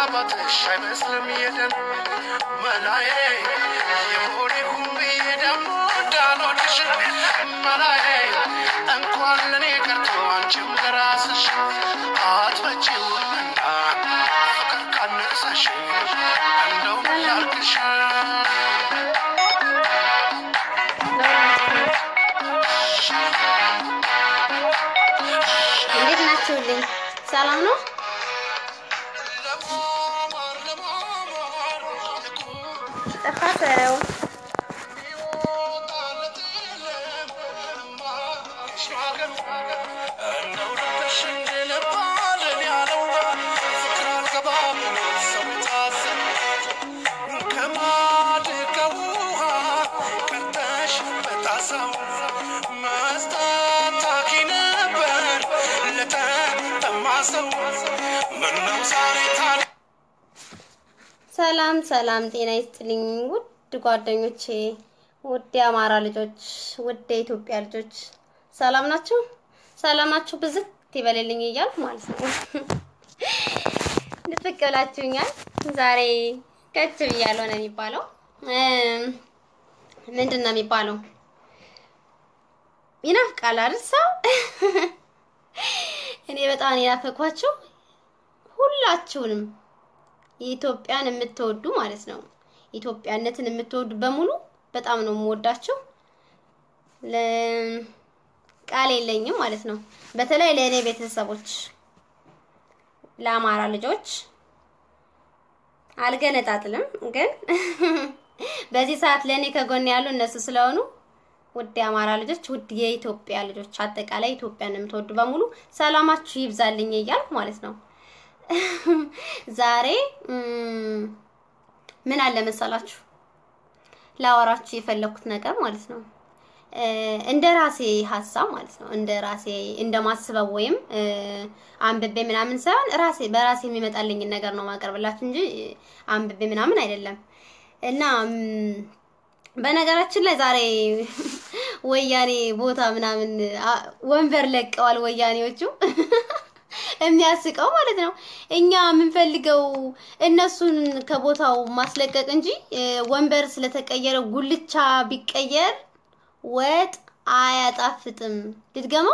መግባባትሽ አይመስልም የደን መላዬ የሆኔ ሁቤ ደግሞ እንዳልወድሽ መላዬ እንኳን ለእኔ ቀርቶ አንቺም ለራስሽ አትመጪውምና ፍቅር ካነሳሽ እንደው ያርግሽ እንዴት ናችሁልኝ? ሰላም ነው? ለማማር ለማማር ጠፋ ሰው ምነው ዛሬ ታዲያ ሰላም ሰላም፣ ጤና ይስጥልኝ ውድ ጓደኞቼ፣ ውድ የአማራ ልጆች፣ ውድ የኢትዮጵያ ልጆች ሰላም ናችሁ? ሰላማችሁ ብዝት ይበልልኝ እያልኩ ማለት ነው። ድፍቅ ብላችሁኛል። ዛሬ ከች ብያለሁ ነው የሚባለው። እም፣ ምንድን ነው የሚባለው? ይናፍቃል አይደል ሰው? እኔ በጣም የናፈኳችሁ ሁላችሁንም የኢትዮጵያን የምትወዱ ማለት ነው። ኢትዮጵያነትን የምትወዱ በሙሉ በጣም ነው የምወዳችሁ። ለ- ቃል የለኝም ማለት ነው። በተለይ ለእኔ ቤተሰቦች፣ ለአማራ ልጆች አልገነጣጥልም፣ ግን በዚህ ሰዓት ለእኔ ከጎን ያሉ እነሱ ስለሆኑ ውድ የአማራ ልጆች፣ ውድ የኢትዮጵያ ልጆች፣ አጠቃላይ ኢትዮጵያን የምትወዱ በሙሉ ሰላማችሁ ይብዛልኝ እያልኩ ማለት ነው። ዛሬ እም፣ ምን አለ መሰላችሁ ላወራችሁ የፈለኩት ነገር ማለት ነው እ፣ እንደ ራሴ ሀሳብ ማለት ነው እንደ ራሴ እንደማስበው ወይም እ፣ አንብቤ ምናምን ሳይሆን ራሴ በራሴ የሚመጣልኝን ነገር ነው ማቀርብላችሁ እንጂ እ፣ አንብቤ ምናምን አይደለም። እና እም፣ በነገራችን ላይ ዛሬ ወያኔ ቦታ ምናምን አ፣ ወንበር ለቀዋል ወያኔዎቹ። የሚያስቀው ማለት ነው። እኛ የምንፈልገው እነሱን ከቦታው ማስለቀቅ እንጂ እ፣ ወንበር ስለተቀየረ ጉልቻ ቢቀየር ወጥ አያጣፍጥም። ልድገመው፣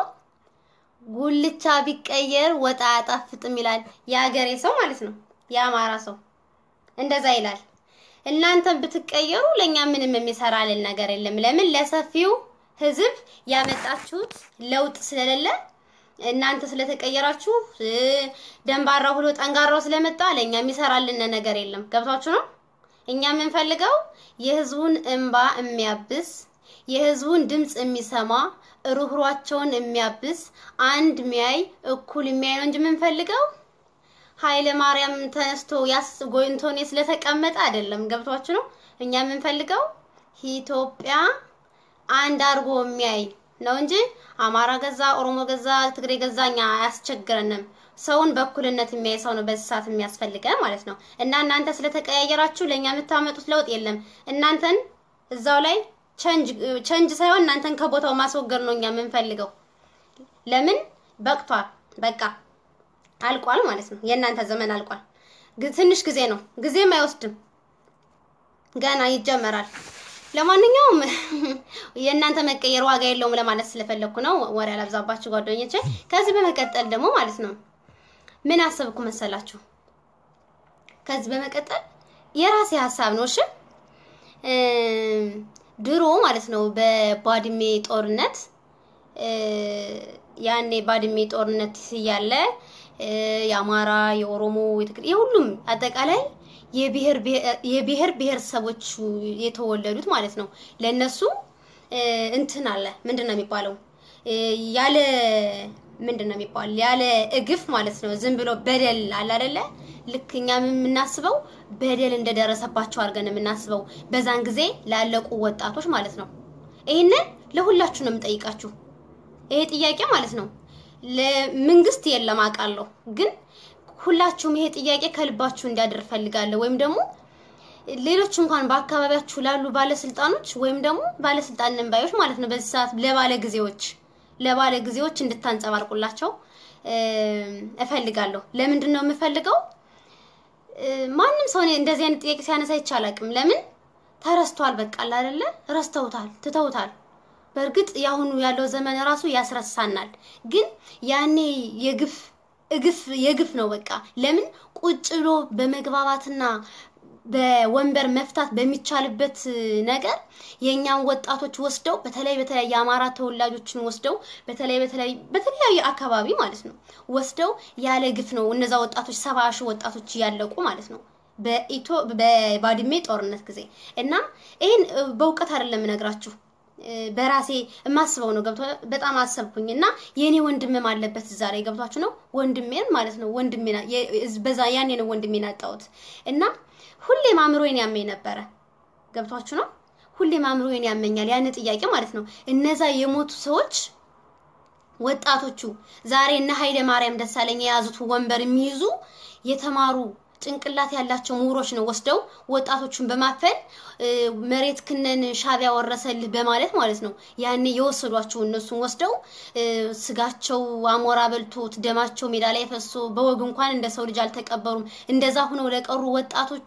ጉልቻ ቢቀየር ወጥ አያጣፍጥም ይላል የሀገሬ ሰው ማለት ነው። የአማራ ሰው እንደዛ ይላል። እናንተን ብትቀየሩ ለኛ ምንም የሚሰራልን ነገር የለም። ለምን ለሰፊው ህዝብ ያመጣችሁት ለውጥ ስለሌለ እናንተ ስለተቀየራችሁ እ፣ ደንባራው ብሎ ጠንጋራው ስለመጣ ለኛ የሚሰራልን ነገር የለም። ገብቷችሁ ነው? እኛ የምንፈልገው የህዝቡን እንባ የሚያብስ የህዝቡን ድምፅ የሚሰማ ሩህሯቸውን የሚያብስ አንድ ሚያይ እኩል የሚያይ ነው እንጂ የምንፈልገው ኃይለ ማርያም ተነስቶ ያስ ጎይንቶኔ ስለተቀመጠ አይደለም። ገብቷችሁ ነው? እኛ የምንፈልገው ኢትዮጵያ አንድ አድርጎ የሚያይ ነው እንጂ አማራ ገዛ፣ ኦሮሞ ገዛ፣ ትግሬ ገዛ እኛ አያስቸግረንም። ሰውን በእኩልነት የሚያይ ሰው ነው በዚህ ሰዓት የሚያስፈልገን ማለት ነው። እና እናንተ ስለተቀያየራችሁ ለእኛ የምታመጡት ለውጥ የለም። እናንተን እዛው ላይ ቸንጅ ሳይሆን እናንተን ከቦታው ማስወገድ ነው እኛ የምንፈልገው። ለምን በቅቷል፣ በቃ አልቋል ማለት ነው። የእናንተ ዘመን አልቋል። ግ- ትንሽ ጊዜ ነው፣ ጊዜም አይወስድም፣ ገና ይጀመራል። ለማንኛውም የእናንተ መቀየር ዋጋ የለውም ለማለት ስለፈለኩ ነው። ወሬ አላብዛባችሁ ጓደኞቼ። ከዚህ በመቀጠል ደግሞ ማለት ነው ምን አሰብኩ መሰላችሁ? ከዚህ በመቀጠል የራሴ ሀሳብ ነው። እሺ እም፣ ድሮ ማለት ነው በባድሜ ጦርነት እ፣ ያኔ ባድሜ ጦርነት እያለ እ፣ የአማራ፣ የኦሮሞ፣ የትግሬ የሁሉም አጠቃላይ የብሔር የብሔር ብሔረሰቦች የተወለዱት ማለት ነው ለነሱ እ፣ እንትን አለ ምንድን ነው የሚባለው እ፣ ያለ ምንድን ነው የሚባል ያለ እግፍ ማለት ነው። ዝም ብሎ በደል አለ አይደለ? ልክ እኛ የምናስበው በደል እንደደረሰባቸው አድርገን የምናስበው በዛን ጊዜ ላለቁ ወጣቶች ማለት ነው። ይህንን ለሁላችሁ ነው የምጠይቃችሁ። ይሄ ጥያቄ ማለት ነው ለመንግስት የለም አውቃለሁ፣ ግን ሁላችሁም ይሄ ጥያቄ ከልባችሁ እንዲያደር ፈልጋለሁ። ወይም ደግሞ ሌሎች እንኳን በአካባቢያችሁ ላሉ ባለስልጣኖች ወይም ደግሞ ባለስልጣን ነንባዮች ማለት ነው በዚህ ሰዓት ለባለ ጊዜዎች ለባለ ጊዜዎች እንድታንጸባርቁላቸው እ፣ እፈልጋለሁ። ለምንድን ነው የምፈልገው? እ፣ ማንም ሰው እኔ እንደዚህ አይነት ጥያቄ ሲያነሳ አይቻላቅም። ለምን ተረስቷል። በቃ አለ አይደለ? ረስተውታል፣ ትተውታል። በእርግጥ የአሁኑ ያለው ዘመን ራሱ ያስረሳናል። ግን ያኔ የግፍ እግፍ የግፍ ነው። በቃ ለምን ቁጭ ብሎ በመግባባትና በወንበር መፍታት በሚቻልበት ነገር የእኛን ወጣቶች ወስደው በተለይ በተለይ የአማራ ተወላጆችን ወስደው በተለይ በተለይ በተለያየ አካባቢ ማለት ነው ወስደው ያለ ግፍ ነው እነዛ ወጣቶች ሰባ ሺህ ወጣቶች እያለቁ ማለት ነው በኢቶ በባድሜ ጦርነት ጊዜ እና ይህን በእውቀት አይደለም የምነግራችሁ በራሴ የማስበው ነው። ገብቶ በጣም አሰብኩኝ እና የኔ ወንድምም አለበት እዛ ላይ ገብቷችሁ ነው ወንድሜን ማለት ነው ወንድሜን በዛ ያኔ ነው ወንድሜን አጣሁት እና ሁሌም አእምሮዬን ያመኝ ነበረ። ገብቷችሁ ነው ሁሌም አእምሮዬን ያመኛል ያን ጥያቄ ማለት ነው። እነዛ የሞቱ ሰዎች ወጣቶቹ ዛሬ እነ ኃይለ ማርያም ደሳለኝ የያዙት ወንበር የሚይዙ የተማሩ ጭንቅላት ያላቸው ምሁሮች ነው ወስደው ወጣቶቹን በማፈን መሬት ክነን ሻቢያ ወረሰልህ በማለት ማለት ነው ያኔ የወሰዷቸው እነሱን ወስደው ስጋቸው አሞራ በልቶት ደማቸው ሜዳ ላይ ፈሶ በወግ እንኳን እንደ ሰው ልጅ አልተቀበሩም። እንደዛ ሁነው ለቀሩ ወጣቶቹ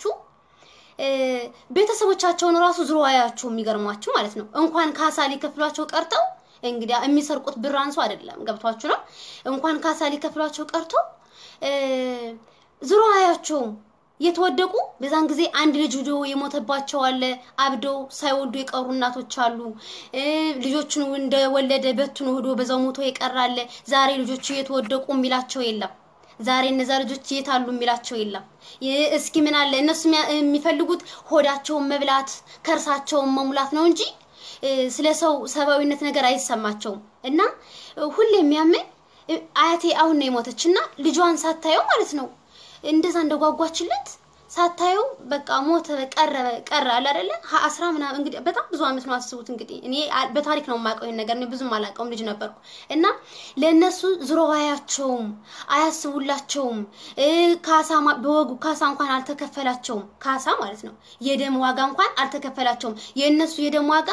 ቤተሰቦቻቸውን ራሱ ዝሮ አያቸው የሚገርሟችሁ ማለት ነው እንኳን ካሳ ሊከፍሏቸው ቀርተው እንግዲህ የሚሰርቁት ብር አንሱ አይደለም ገብቷችሁ ነው እንኳን ካሳ ሊከፍሏቸው ቀርቶ ዝሮ አያቸውም የተወደቁ በዛን ጊዜ አንድ ልጅ ሂዶ የሞተባቸው አለ። አብደው ሳይወልዱ የቀሩ እናቶች አሉ። ልጆቹን እንደወለደ በትኖ ሂዶ በዛው ሞቶ የቀራለ። ዛሬ ልጆቹ የተወደቁ የሚላቸው የለም። ዛሬ እነዛ ልጆች የት አሉ የሚላቸው የለም። እስኪ ምን አለ እነሱ የሚፈልጉት ሆዳቸውን መብላት ከርሳቸውን መሙላት ነው እንጂ ስለ ሰው ሰብአዊነት ነገር አይሰማቸውም። እና ሁሌ የሚያመኝ አያቴ አሁን ነው የሞተች እና ልጇን ሳታየው ማለት ነው እንደዛ እንደጓጓችለት ሳታየው በቃ ሞተ ቀረ ቀረ አለ አይደለ አስራ ምናምን እንግዲህ በጣም ብዙ አመት ነው አስቡት እንግዲህ እኔ በታሪክ ነው የማውቀው ይሄን ነገር እኔ ብዙም አላውቀውም ልጅ ነበርኩ እና ለእነሱ ዝሮ አያቸውም አያስቡላቸውም ካሳ በወጉ ካሳ እንኳን አልተከፈላቸውም ካሳ ማለት ነው የደም ዋጋ እንኳን አልተከፈላቸውም የእነሱ የደም ዋጋ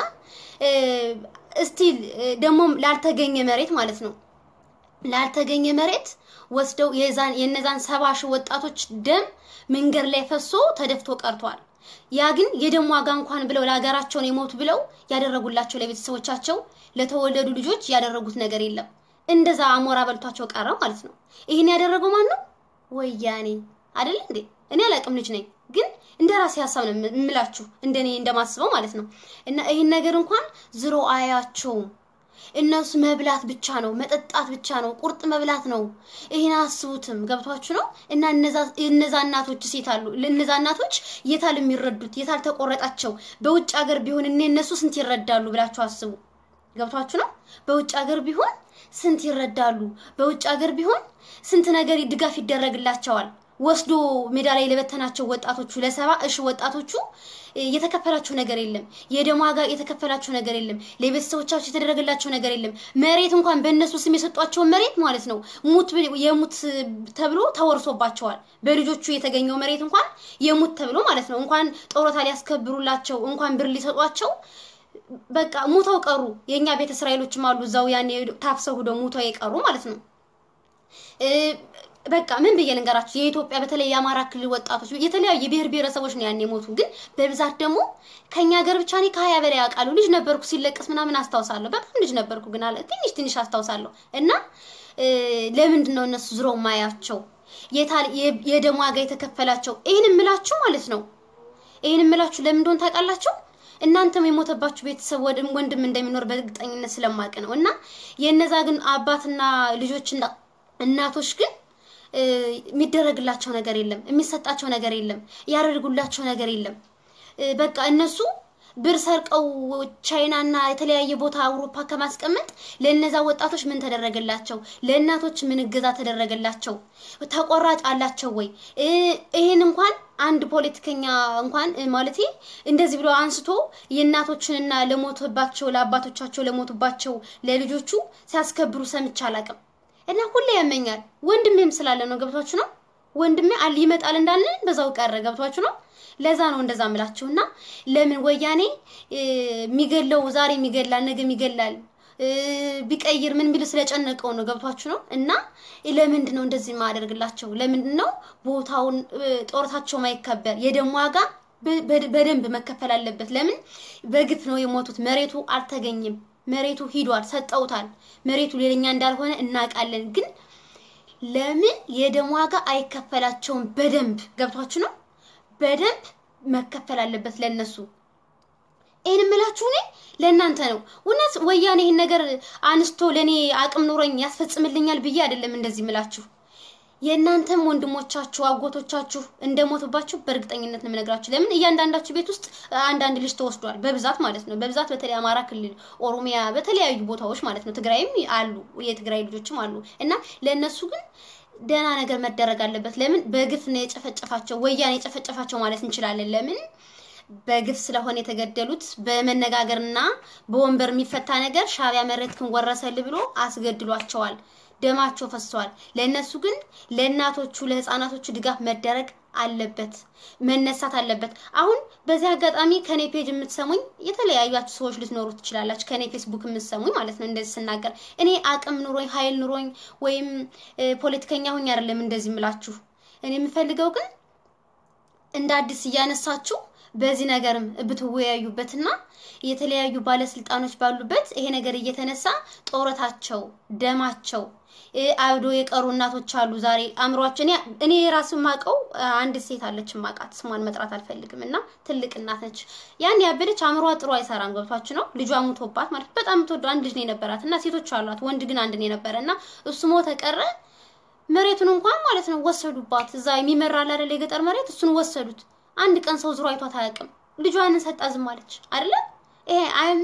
እስቲል ደግሞ ላልተገኘ መሬት ማለት ነው ላልተገኘ መሬት ወስደው የዛን የነዛን ሰባ ሺህ ወጣቶች ደም መንገድ ላይ ፈሶ ተደፍቶ ቀርቷል። ያ ግን የደም ዋጋ እንኳን ብለው ለሀገራቸውን የሞቱ ብለው ያደረጉላቸው ለቤተሰቦቻቸው ለተወለዱ ልጆች ያደረጉት ነገር የለም። እንደዛ አሞራ በልቷቸው ቀረ ማለት ነው። ይህን ያደረገው ማን ነው? ወያኔ አይደለ እንዴ? እኔ አላቅም ልጅ ነኝ ግን እንደ ራሴ ሀሳብ ነው የምላችሁ እንደኔ እንደማስበው ማለት ነው። እና ይህን ነገር እንኳን ዝሮ አያቸውም። እነሱ መብላት ብቻ ነው፣ መጠጣት ብቻ ነው፣ ቁርጥ መብላት ነው። ይህን አስቡትም ገብቷችሁ ነው። እና እነዛ እናቶች ሴት አሉ። እነዛ እናቶች የታል የሚረዱት? የታል ተቆረጣቸው? በውጭ ሀገር ቢሆን እኔ እነሱ ስንት ይረዳሉ ብላችሁ አስቡ። ገብቷችሁ ነው። በውጭ ሀገር ቢሆን ስንት ይረዳሉ? በውጭ ሀገር ቢሆን ስንት ነገር ድጋፍ ይደረግላቸዋል። ወስዶ ሜዳ ላይ ለበተናቸው ወጣቶቹ ለሰባ እሺ ወጣቶቹ የተከፈላቸው ነገር የለም። የደም ዋጋ የተከፈላቸው ነገር የለም። ለቤተሰቦቻቸው የተደረገላቸው ነገር የለም። መሬት እንኳን በእነሱ ስም የሰጧቸውን መሬት ማለት ነው ሙት የሙት ተብሎ ተወርሶባቸዋል። በልጆቹ የተገኘው መሬት እንኳን የሙት ተብሎ ማለት ነው እንኳን ጦሮታ ሊያስከብሩላቸው እንኳን ብር ሊሰጧቸው በቃ ሙተው ቀሩ። የእኛ ቤተ እስራኤሎችም አሉ እዛው ያኔ ታፍሰው ሂደው ሙተው የቀሩ ማለት ነው። በቃ ምን ብዬ ልንገራችሁ፣ የኢትዮጵያ በተለይ የአማራ ክልል ወጣቶች የተለያዩ የብሔር ብሔረሰቦች ነው ያኔ የሞቱ። ግን በብዛት ደግሞ ከኛ ሀገር ብቻ እኔ ከሀያ በላይ ያውቃሉ። ልጅ ነበርኩ ሲለቀስ ምናምን አስታውሳለሁ። በጣም ልጅ ነበርኩ ግን አለ ትንሽ ትንሽ አስታውሳለሁ። እና ለምንድን ነው እነሱ ዝሮ ማያቸው የደም ዋጋ የተከፈላቸው? ይህን የምላችሁ ማለት ነው ይህን የምላችሁ ለምን እንደሆነ ታውቃላችሁ? እናንተም የሞተባችሁ ቤተሰብ ወንድም እንደሚኖር በእርግጠኝነት ስለማውቅ ነው። እና የእነዛ ግን አባትና ልጆችና እናቶች ግን የሚደረግላቸው ነገር የለም፣ የሚሰጣቸው ነገር የለም፣ ያደርጉላቸው ነገር የለም። በቃ እነሱ ብር ሰርቀው ቻይናና የተለያየ ቦታ አውሮፓ ከማስቀመጥ ለእነዛ ወጣቶች ምን ተደረገላቸው? ለእናቶች ምን እገዛ ተደረገላቸው? ተቆራጭ አላቸው ወይ? ይሄን እንኳን አንድ ፖለቲከኛ እንኳን ማለቴ እንደዚህ ብሎ አንስቶ የእናቶችንና ለሞቱባቸው ለአባቶቻቸው ለሞቱባቸው ለልጆቹ ሲያስከብሩ ሰምቼ አላውቅም። እና ሁሌ ያመኛል። ወንድሜም ስላለ ነው። ገብቷችሁ ነው። ወንድሜ አል ይመጣል እንዳለን በዛው ቀረ። ገብቷችሁ ነው። ለዛ ነው እንደዛ ምላችሁና ለምን ወያኔ የሚገለው ዛሬ የሚገላል ነገ የሚገላል እ፣ ቢቀይር ምን ቢል ስለጨነቀው ነው። ገብቷችሁ ነው። እና ለምንድን ነው እንደዚህ ማደርግላቸው? ለምንድን ነው ቦታውን እ፣ ጦርታቸው ማይከበር? የደም ዋጋ በ- በ- በደንብ መከፈል አለበት። ለምን በግፍ ነው የሞቱት? መሬቱ አልተገኘም። መሬቱ ሂዷል፣ ሰጠውታል። መሬቱ ሌላኛ እንዳልሆነ እናውቃለን። ግን ለምን የደም ዋጋ አይከፈላቸውም? በደንብ ገብቷችሁ ነው። በደንብ መከፈል አለበት ለነሱ። ይህን የምላችሁ እኔ ለእናንተ ነው። እውነት ወያኔ ይህን ነገር አንስቶ ለእኔ አቅም ኑሮኝ ያስፈጽምልኛል ብዬ አይደለም እንደዚህ ምላችሁ። የእናንተም ወንድሞቻችሁ አጎቶቻችሁ እንደሞቱባችሁ በእርግጠኝነት ነው የምነግራችሁ። ለምን እያንዳንዳችሁ ቤት ውስጥ አንዳንድ ልጅ ተወስዷል፣ በብዛት ማለት ነው። በብዛት በተለይ አማራ ክልል፣ ኦሮሚያ፣ በተለያዩ ቦታዎች ማለት ነው። ትግራይም አሉ፣ የትግራይ ልጆችም አሉ እና ለእነሱ ግን ደህና ነገር መደረግ አለበት። ለምን በግፍ ነው የጨፈጨፋቸው፣ ወያኔ የጨፈጨፋቸው ማለት እንችላለን። ለምን በግፍ ስለሆነ የተገደሉት በመነጋገርና በወንበር የሚፈታ ነገር ሻዕቢያ መሬትክን ወረሰል ብሎ አስገድሏቸዋል። ደማቸው ፈሰዋል። ለእነሱ ግን ለእናቶቹ ለህፃናቶቹ ድጋፍ መደረግ አለበት፣ መነሳት አለበት። አሁን በዚህ አጋጣሚ ከኔ ፔጅ የምትሰሙኝ የተለያያችሁ ሰዎች ልትኖሩ ትችላላችሁ። ከኔ ፌስቡክ የምትሰሙኝ ማለት ነው። እንደዚህ ስናገር እኔ አቅም ኑሮኝ ኃይል ኑሮኝ ወይም እ፣ ፖለቲከኛ ሁኝ አይደለም እንደዚህ ምላችሁ። እኔ የምፈልገው ግን እንደ አዲስ እያነሳችሁ በዚህ ነገርም ብትወያዩበትና የተለያዩ ባለስልጣኖች ባሉበት ይሄ ነገር እየተነሳ ጦረታቸው፣ ደማቸው እ፣ አብዶ የቀሩ እናቶች አሉ። ዛሬ አእምሯቸው እኔ እኔ የራሱ ማቀው አንድ ሴት አለች ማቃት ስሟን መጥራት አልፈልግም እና ትልቅ እናት ነች። ያን ያበደች አእምሯ ጥሩ አይሰራም። ገብቷችሁ ነው። ልጇ ሙቶባት ማለት በጣም የምትወደው አንድ ልጅ ነው የነበራት እና ሴቶች አሏት፣ ወንድ ግን አንድ ነው የነበረ እና እሱ ሞተ ቀረ። መሬቱን እንኳን ማለት ነው ወሰዱባት። እዛ የሚመራ አለ አይደል የገጠር መሬት እሱን ወሰዱት። አንድ ቀን ሰው ዙሮ አይቷት አያውቅም። ልጇን ሰጣ ዝም አለች አይደለ? ይሄ አይም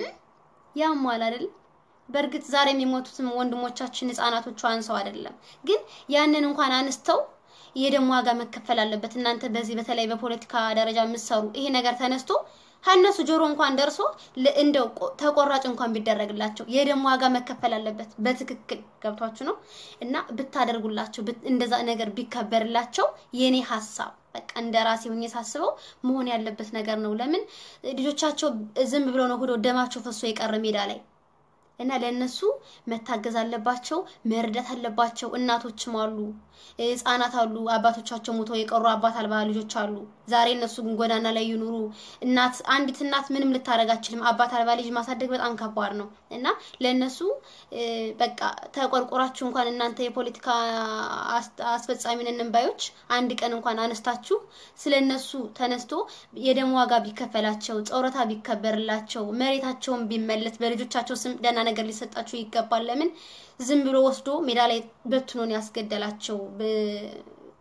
ያሟል አይደል? በእርግጥ ዛሬ የሚሞቱትም ወንድሞቻችን ህፃናቶቹ አንሰው አይደለም፣ ግን ያንን እንኳን አንስተው የደም ዋጋ መከፈል አለበት። እናንተ በዚህ በተለይ በፖለቲካ ደረጃ የምትሰሩ ይሄ ነገር ተነስቶ ከእነሱ ጆሮ እንኳን ደርሶ ለ- እንደው ቆ- ተቆራጭ እንኳን ቢደረግላቸው የደም ዋጋ መከፈል አለበት። በትክክል ገብቷችሁ ነው እና ብታደርጉላቸው ብት- እንደዛ ነገር ቢከበርላቸው የኔ ሀሳብ በቃ እንደ ራሴ ሆኜ ሳስበው መሆን ያለበት ነገር ነው። ለምን ልጆቻቸው ዝም ብሎ ነው ሆዶ ደማቸው ፈሶ የቀረ ሜዳ ላይ እና ለእነሱ መታገዝ አለባቸው፣ መርዳት አለባቸው። እናቶችም አሉ፣ ህጻናት አሉ፣ አባቶቻቸው ሞተው የቀሩ አባት አልባ ልጆች አሉ። ዛሬ እነሱ ግን ጎዳና ላይ ይኑሩ። እናት አንዲት እናት ምንም ልታደርግ አትችልም። አባት አልባ ልጅ ማሳደግ በጣም ከባድ ነው እና ለእነሱ እ፣ በቃ ተቆርቆራችሁ እንኳን እናንተ የፖለቲካ አስ- አስፈጻሚ ነን ባዮች አንድ ቀን እንኳን አነስታችሁ ስለ እነሱ ተነስቶ የደም ዋጋ ቢከፈላቸው፣ ጨረታ ቢከበርላቸው፣ መሬታቸውን ቢመለስ በልጆቻቸው ስም ደህና ነገር ሊሰጣቸው ይገባል። ለምን ዝም ብሎ ወስዶ ሜዳ ላይ በትኖን ያስገደላቸው ብ-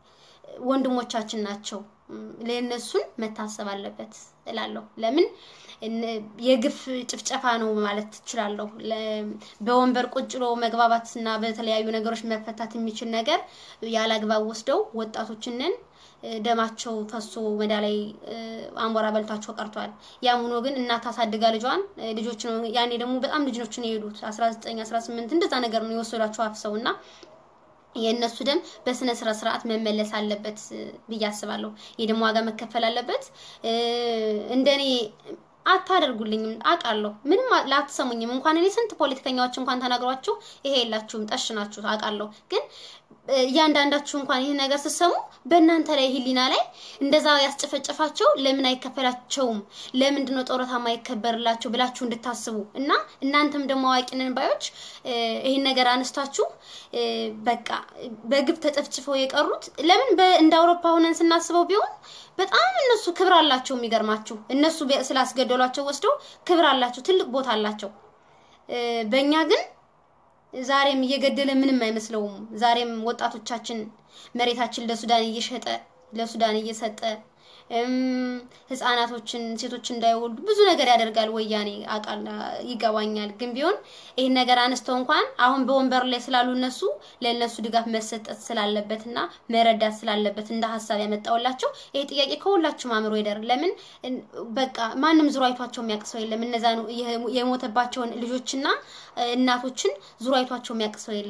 ወንድሞቻችን ናቸው። እም፣ ለእነሱን መታሰብ አለበት እላለሁ። ለምን እነ- የግፍ ጭፍጨፋ ነው ማለት ትችላለሁ። ለ- በወንበር ቁጭ ብሎ መግባባትና በተለያዩ ነገሮች መፈታት የሚችል ነገር ያለ አግባብ ወስደው ወጣቶችንን እ፣ ደማቸው ፈሶ ሜዳ ላይ እ፣ አሞራ በልቷቸው ቀርቷል። ያም ሆኖ ግን እናት አሳድጋ ልጇን እ፣ ልጆች ነው ያኔ ደግሞ በጣም ልጆች ነው የሄዱት 19 18 እንደዛ ነገር ነው የወሰዷቸው አፍሰው እና የእነሱ ደም በስነ ስራ ስርዓት መመለስ አለበት እ፣ ብዬ አስባለሁ። የደም ዋጋ መከፈል አለበት። እ፣ እንደኔ አታደርጉልኝም አውቃለሁ። ምንም አ- ላትሰሙኝም እንኳን እኔ ስንት ፖለቲከኛዎች እንኳን ተናግሯችሁ ይሄ የላችሁም ጠሽ ናችሁ አውቃለሁ። ግን እ፣ እያንዳንዳችሁ እንኳን ይህን ነገር ስትሰሙ በእናንተ ላይ ህሊና ላይ እንደዛ ያስጨፈጨፋቸው ለምን አይከፈላቸውም? ለምንድን ነው ጡረታ የማይከበርላቸው ብላችሁ እንድታስቡ እና እናንተም ደግሞ አዋቂ ነን ባዮች እ፣ ይህን ነገር አነስታችሁ እ፣ በቃ በግብ ተጨፍጭፈው የቀሩት ለምን በ- እንደ አውሮፓ ሆነን ስናስበው ቢሆን በጣም እነሱ ክብር አላቸው። የሚገርማችሁ እነሱ በ- ስላስገደሏቸው ወስደው ክብር አላቸው፣ ትልቅ ቦታ አላቸው። እ፣ በእኛ ግን ዛሬም እየገደለ ምንም አይመስለውም። ዛሬም ወጣቶቻችን መሬታችን ለሱዳን እየሸጠ ለሱዳን እየሰጠ እም፣ ህፃናቶችን ሴቶች እንዳይወልዱ ብዙ ነገር ያደርጋል ወያኔ አቃል ይገባኛል። ግን ቢሆን ይህን ነገር አነስተው እንኳን አሁን በወንበር ላይ ስላሉ እነሱ ለእነሱ ድጋፍ መሰጠት ስላለበትና መረዳት ስላለበት እንደ ሀሳብ ያመጣውላቸው ይሄ ጥያቄ ከሁላችሁም አእምሮ ይደር። ለምን እን- በቃ ማንም ዙሮ አይቷቸው የሚያውቅ ሰው የለም። እነዛ የሞተባቸውን ልጆችና እ፣ እናቶችን ዙሮ አይቷቸው የሚያውቅ ሰው የለም።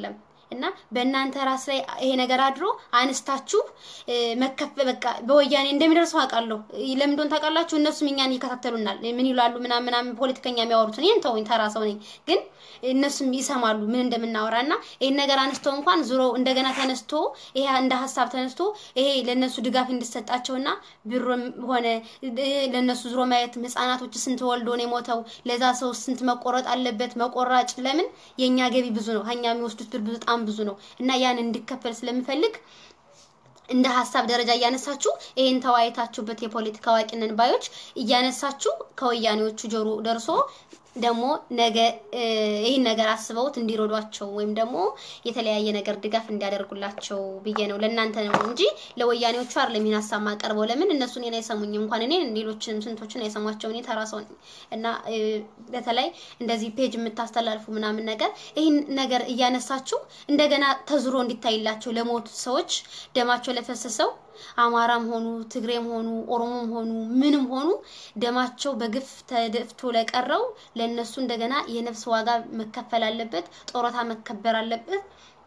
እና በእናንተ ራስ ላይ ይሄ ነገር አድሮ አንስታችሁ እ፣ መከፈ በቃ በወያኔ እንደሚደርሰው አውቃለሁ። ለምን እንደሆነ ታውቃላችሁ? እነሱም እኛን ይከታተሉናል። ምን ይላሉ ምናምን ምናምን ፖለቲከኛ የሚያወሩትን ይህን ተወኝ፣ ተራ ሰው ነኝ። ግን እነሱም ይሰማሉ ምን እንደምናወራ እና ይህን ነገር አንስተው እንኳን ዙሮ እንደገና ተነስቶ ይሄ እንደ ሀሳብ ተነስቶ ይሄ ለእነሱ ድጋፍ እንዲሰጣቸውና ብሮም ሆነ እ፣ ለእነሱ ዙሮ ማየት ህጻናቶች ስንት ወልዶ ነው የሞተው ለዛ ሰው ስንት መቆረጥ አለበት መቆራጭ ለምን የእኛ ገቢ ብዙ ነው ከኛ የሚወስዱት ብር በጣም ብዙ ነው እና ያን እንዲከፈል ስለምፈልግ እንደ ሀሳብ ደረጃ እያነሳችሁ ይሄን ተወያይታችሁበት የፖለቲካ አዋቂ ነን ባዮች እያነሳችሁ ከወያኔዎቹ ጆሮ ደርሶ ደግሞ ነገ እ፣ ይህን ነገር አስበውት እንዲረዷቸው ወይም ደግሞ የተለያየ ነገር ድጋፍ እንዲያደርጉላቸው ብዬ ነው። ለእናንተ ነው እንጂ ለወያኔዎቹ አይደለም ይህን ሀሳብ ማቀርበው። ለምን እነሱ እኔን አይሰሙኝም። እንኳን እኔን ሌሎችንም ስንቶችን አይሰሟቸው። እኔ ተራ ሰው ነኝ እና እ፣ በተለይ እንደዚህ ፔጅ የምታስተላልፉ ምናምን ነገር ይህን ነገር እያነሳችሁ እንደገና ተዝሮ እንዲታይላቸው ለሞቱት ሰዎች ደማቸው ለፈሰሰው አማራም ሆኑ ትግሬም ሆኑ ኦሮሞም ሆኑ ምንም ሆኑ ደማቸው በግፍ ተደፍቶ ለቀረው ለነሱ እንደገና የነፍስ ዋጋ መከፈል አለበት፣ ጦረታ መከበር አለበት።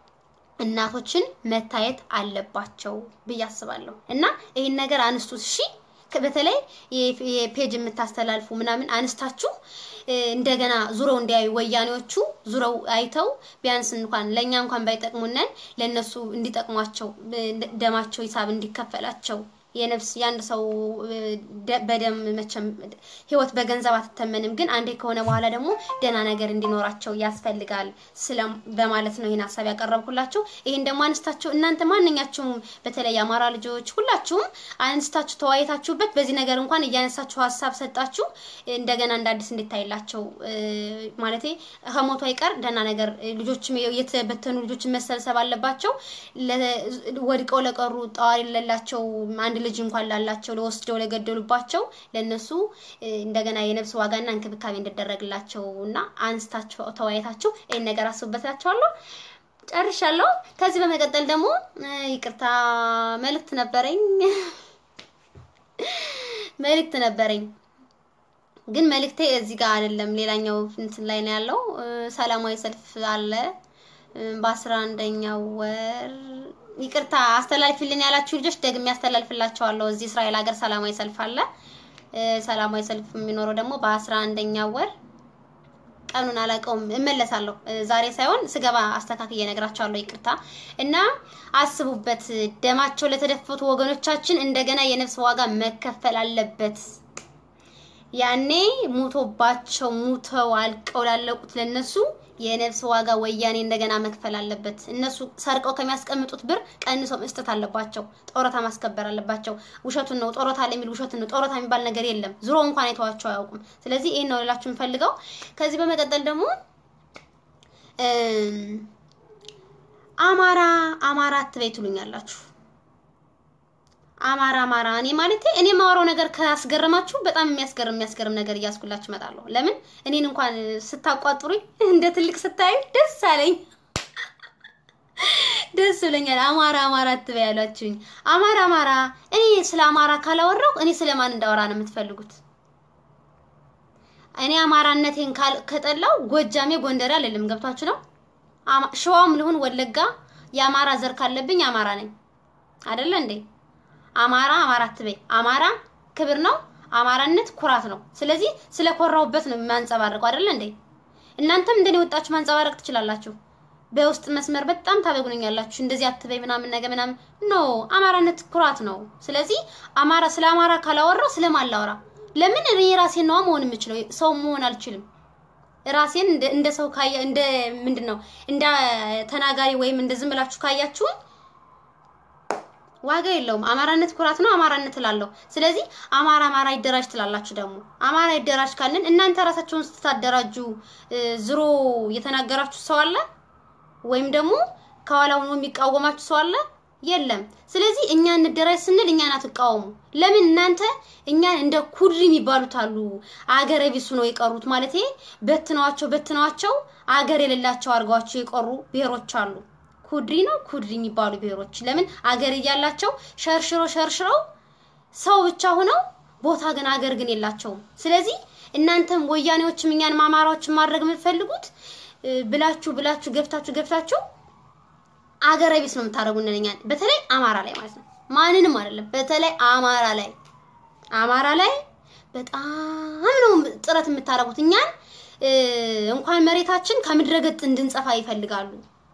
እናቶችን መታየት አለባቸው ብዬ አስባለሁ እና ይህን ነገር አንስቱት። እሺ ከ- በተለይ የ- የፔጅ የምታስተላልፉ ምናምን አንስታችሁ እ፣ እንደገና ዙረው እንዲያዩ ወያኔዎቹ ዙረው አይተው ቢያንስ እንኳን ለእኛ እንኳን ባይጠቅሙነን ለእነሱ እንዲጠቅሟቸው እ፣ ደማቸው ሂሳብ እንዲከፈላቸው የነፍስ የአንድ ሰው እ፣ ደ- በደም መቼም ህይወት በገንዘብ አትተመንም፣ ግን አንዴ ከሆነ በኋላ ደግሞ ደህና ነገር እንዲኖራቸው ያስፈልጋል ስለ በማለት ነው ይህን ሀሳብ ያቀረብኩላችሁ። ይህን ደግሞ አንስታችሁ እናንተ ማንኛችሁም በተለይ የአማራ ልጆች ሁላችሁም አንስታችሁ ተወያይታችሁበት በዚህ ነገር እንኳን እያነሳችሁ ሀሳብ ሰጣችሁ እንደገና እንደ አዲስ እንዲታይላቸው እ፣ ማለቴ ከሞቱ አይቀር ደህና ነገር እ፣ ልጆችም የተበተኑ ልጆችን መሰብሰብ አለባቸው። ለ- ወድቀው ለቀሩ ጠዋሪ ለሌላቸው አንድ ልጅ እንኳን ላላቸው ለወስደው ለገደሉባቸው ለነሱ እ፣ እንደገና የነፍስ ዋጋና እንክብካቤ እንዲደረግላቸው እና አንስታችሁ ተወያይታችሁ ይህን ነገር አስቡበታችኋለሁ። ጨርሻለሁ። ከዚህ በመቀጠል ደግሞ እ፣ ይቅርታ መልእክት ነበረኝ መልእክት ነበረኝ ግን መልእክቴ እዚህ ጋር አይደለም፣ ሌላኛው እንትን ላይ ነው ያለው። እ፣ ሰላማዊ ሰልፍ አለ እ፣ በአስራ አንደኛው ወር ይቅርታ አስተላልፊልን ያላችሁ ልጆች ደግሜ ያስተላልፍላችኋለሁ። እዚህ እስራኤል ሀገር ሰላማዊ ሰልፍ አለ። እ፣ ሰላማዊ ሰልፍ የሚኖረው ደግሞ በአስራ አንደኛው ወር ቀኑን አላውቀውም፣ እመለሳለሁ። እ፣ ዛሬ ሳይሆን ስገባ አስተካክዬ እነግራቸዋለሁ። ይቅርታ እና አስቡበት። ደማቸው ለተደፈቱ ወገኖቻችን እንደገና የነፍስ ዋጋ መከፈል አለበት። ያኔ ሙቶባቸው ሙተው አልቀው ላለቁት ለነሱ የነፍስ ዋጋ ወያኔ እንደገና መክፈል አለበት። እነሱ ሰርቀው ከሚያስቀምጡት ብር ቀንሰው መስጠት አለባቸው። ጦረታ ማስከበር አለባቸው። ውሸቱን ነው ጦረታ ለሚል ውሸቱን ነው። ጦረታ የሚባል ነገር የለም። ዙሮ እንኳን አይተዋቸው አያውቁም። ስለዚህ ይሄን ነው ልላችሁ የምፈልገው። ከዚህ በመቀጠል ደግሞ እም፣ አማራ አማራ አትበይ ትሉኛላችሁ። አማራ አማራ እኔ ማለት እኔ የማወራው ነገር ካስገረማችሁ በጣም የሚያስገርም የሚያስገርም ነገር እያስኩላችሁ እመጣለሁ። ለምን እኔን እንኳን ስታቋጥሩኝ እንደ ትልቅ ስታዩ ደስ አለኝ፣ ደስ ብለኛል። አማራ አማራ አትበይ ያሏችሁኝ። አማራ አማራ እኔ ስለ አማራ ካላወራሁ እኔ ስለማን እንዳወራ ነው የምትፈልጉት? እኔ አማራነቴን ካል- ከጠላው ጎጃሜ ጎንደሬ አልልም። ገብቷችሁ ነው? አማ- ሸዋም ልሁን ወለጋ የአማራ ዘር ካለብኝ አማራ ነኝ አይደለ እንዴ? አማራ አማራ አትበይ። አማራ ክብር ነው። አማራነት ኩራት ነው። ስለዚህ ስለ ኮራሁበት ነው የማንጸባርቀው አይደለ እንዴ? እናንተም እንደኔ ወጣችሁ ማንጸባረቅ ትችላላችሁ። በውስጥ መስመር በጣም ታበግኑኛላችሁ። እንደዚህ አትበይ ምናምን ነገር ምናምን ኖ አማራነት ኩራት ነው። ስለዚህ አማራ ስለ አማራ ካላወራው ስለማን ላወራ? ለምን እኔ ራሴን ነዋ መሆን የምችለው ሰው መሆን አልችልም። ራሴን እንደ እንደ ሰው ካያ እንደ ምንድን ነው እንደ ተናጋሪ ወይም እንደ ዝም ብላችሁ ካያችሁኝ ዋጋ የለውም። አማራነት ኩራት ነው። አማራነት እላለሁ። ስለዚህ አማራ አማራ ይደራጅ ትላላችሁ። ደግሞ አማራ ይደራጅ ካልን እናንተ ራሳችሁን ስታደራጁ እ፣ ዝሮ የተናገራችሁ ሰው አለ ወይም ደግሞ ከኋላ ሆኖ የሚቃወማችሁ ሰው አለ? የለም። ስለዚህ እኛ እንደራጅ ስንል እኛን አትቃወሙ። ለምን እናንተ እኛን እንደ ኩድሪ የሚባሉት አሉ አገረ ቢሱ ነው የቀሩት ማለት በትነዋቸው በትነዋቸው አገር የሌላቸው አድርገዋቸው የቀሩ ብሔሮች አሉ። ኩድሪ ነው ኩድሪ የሚባሉ ብሔሮች ለምን አገር እያላቸው ሸርሽሮ ሸርሽረው ሰው ብቻ ሆነው ቦታ ግን አገር ግን የላቸውም። ስለዚህ እናንተም ወያኔዎችም እኛን አማራዎችን ማድረግ የምትፈልጉት እ፣ ብላችሁ ብላችሁ ገፍታችሁ ገፍታችሁ አገረ ቢስ ነው የምታደርጉን እኛን፣ በተለይ አማራ ላይ ማለት ነው። ማንንም አይደለም፣ በተለይ አማራ ላይ አማራ ላይ በጣም ነው ጥረት የምታደርጉት። እኛን እንኳን መሬታችን ከምድረ ገጽ እንድንጸፋ ይፈልጋሉ።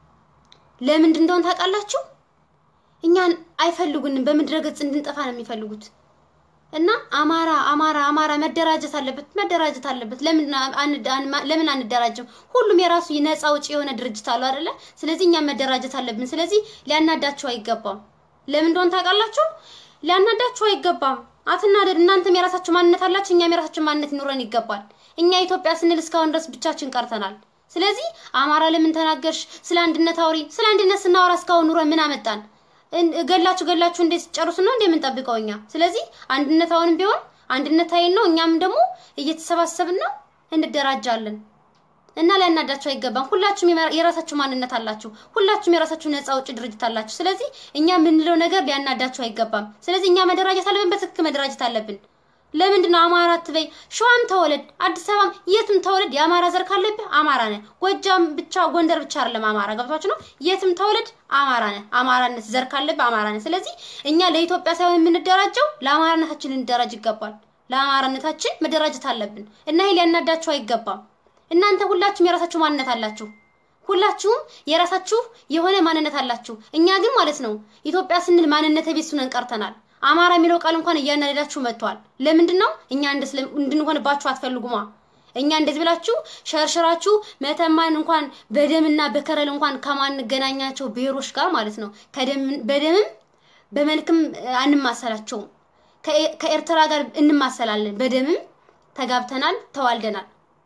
ለምንድን እንደሆነ ታውቃላችሁ? እኛን አይፈልጉንም፣ በምድረ ገጽ እንድንጠፋ ነው የሚፈልጉት። እና አማራ አማራ አማራ መደራጀት አለበት መደራጀት አለበት። ለምን ለምን አንደራጅም? ሁሉም የራሱ ነፃ አውጪ የሆነ ድርጅት አለው አይደለ? ስለዚህ እኛም መደራጀት አለብን። ስለዚህ ሊያናዳችሁ አይገባም። ለምን እንደሆነ ታውቃላችሁ? ሊያናዳችሁ አይገባም። አትናደድ። እናንተም የራሳችሁ ማንነት አላችሁ፣ እኛም የራሳችን ማንነት ይኖረን ይገባል። እኛ ኢትዮጵያ ስንል እስካሁን ድረስ ብቻችን ቀርተናል። ስለዚህ አማራ ለምን ተናገርሽ? ስለ አንድነት አውሪ። ስለ አንድነት ስናወራ እስካሁን ኑረን ምን አመጣን? ገላችሁ ገላችሁ እንዴት ጨርሱ ነው እንዴ የምንጠብቀው እኛ? ስለዚህ አንድነት አሁንም ቢሆን አንድነት ኃይል ነው። እኛም ደግሞ እየተሰባሰብን ነው እንደራጃለን እና ሊያናዳችሁ አይገባም። ሁላችሁም የራሳችሁ ማንነት አላችሁ። ሁላችሁም የራሳችሁ ነፃ አውጪ ድርጅት አላችሁ። ስለዚህ እኛ የምንለው ነገር ሊያናዳችሁ አይገባም። ስለዚህ እኛ መደራጀት አለብን፣ በትክክል መደራጀት አለብን። ለምንድን ነው አማራ አትበይ? ሸዋም ተወለድ፣ አዲስ አበባም የትም ተወለድ፣ የአማራ ዘር ካለብህ አማራ ነህ። ጎጃም ብቻ ጎንደር ብቻ አይደለም አማራ፣ ገብቷችሁ ነው? የትም ተወለድ አማራ ነህ። አማራነት ዘር ካለብህ አማራ ነህ። ስለዚህ እኛ ለኢትዮጵያ ሳይሆን የምንደራጀው ለአማራነታችን ልንደራጅ ይገባል። ለአማራነታችን መደራጀት አለብን እና ይሄ ሊያናዳችሁ አይገባም። እናንተ ሁላችሁም የራሳችሁ ማንነት አላችሁ። ሁላችሁም የራሳችሁ የሆነ ማንነት አላችሁ። እኛ ግን ማለት ነው ኢትዮጵያ ስንል ማንነት ቢስ ሆነን ቀርተናል። አማራ የሚለው ቃል እንኳን እያናደዳችሁ መጥቷል። ለምንድን ነው እኛ እንድንሆንባችሁ አትፈልጉማ? እኛ እንደዚህ ብላችሁ ሸርሽራችሁ መተማን እንኳን በደምና በከረል እንኳን ከማንገናኛቸው ብሔሮች ጋር ማለት ነው በደምም በመልክም አንማሰላቸውም። ከኤርትራ ጋር እንማሰላለን። በደምም ተጋብተናል፣ ተዋልደናል።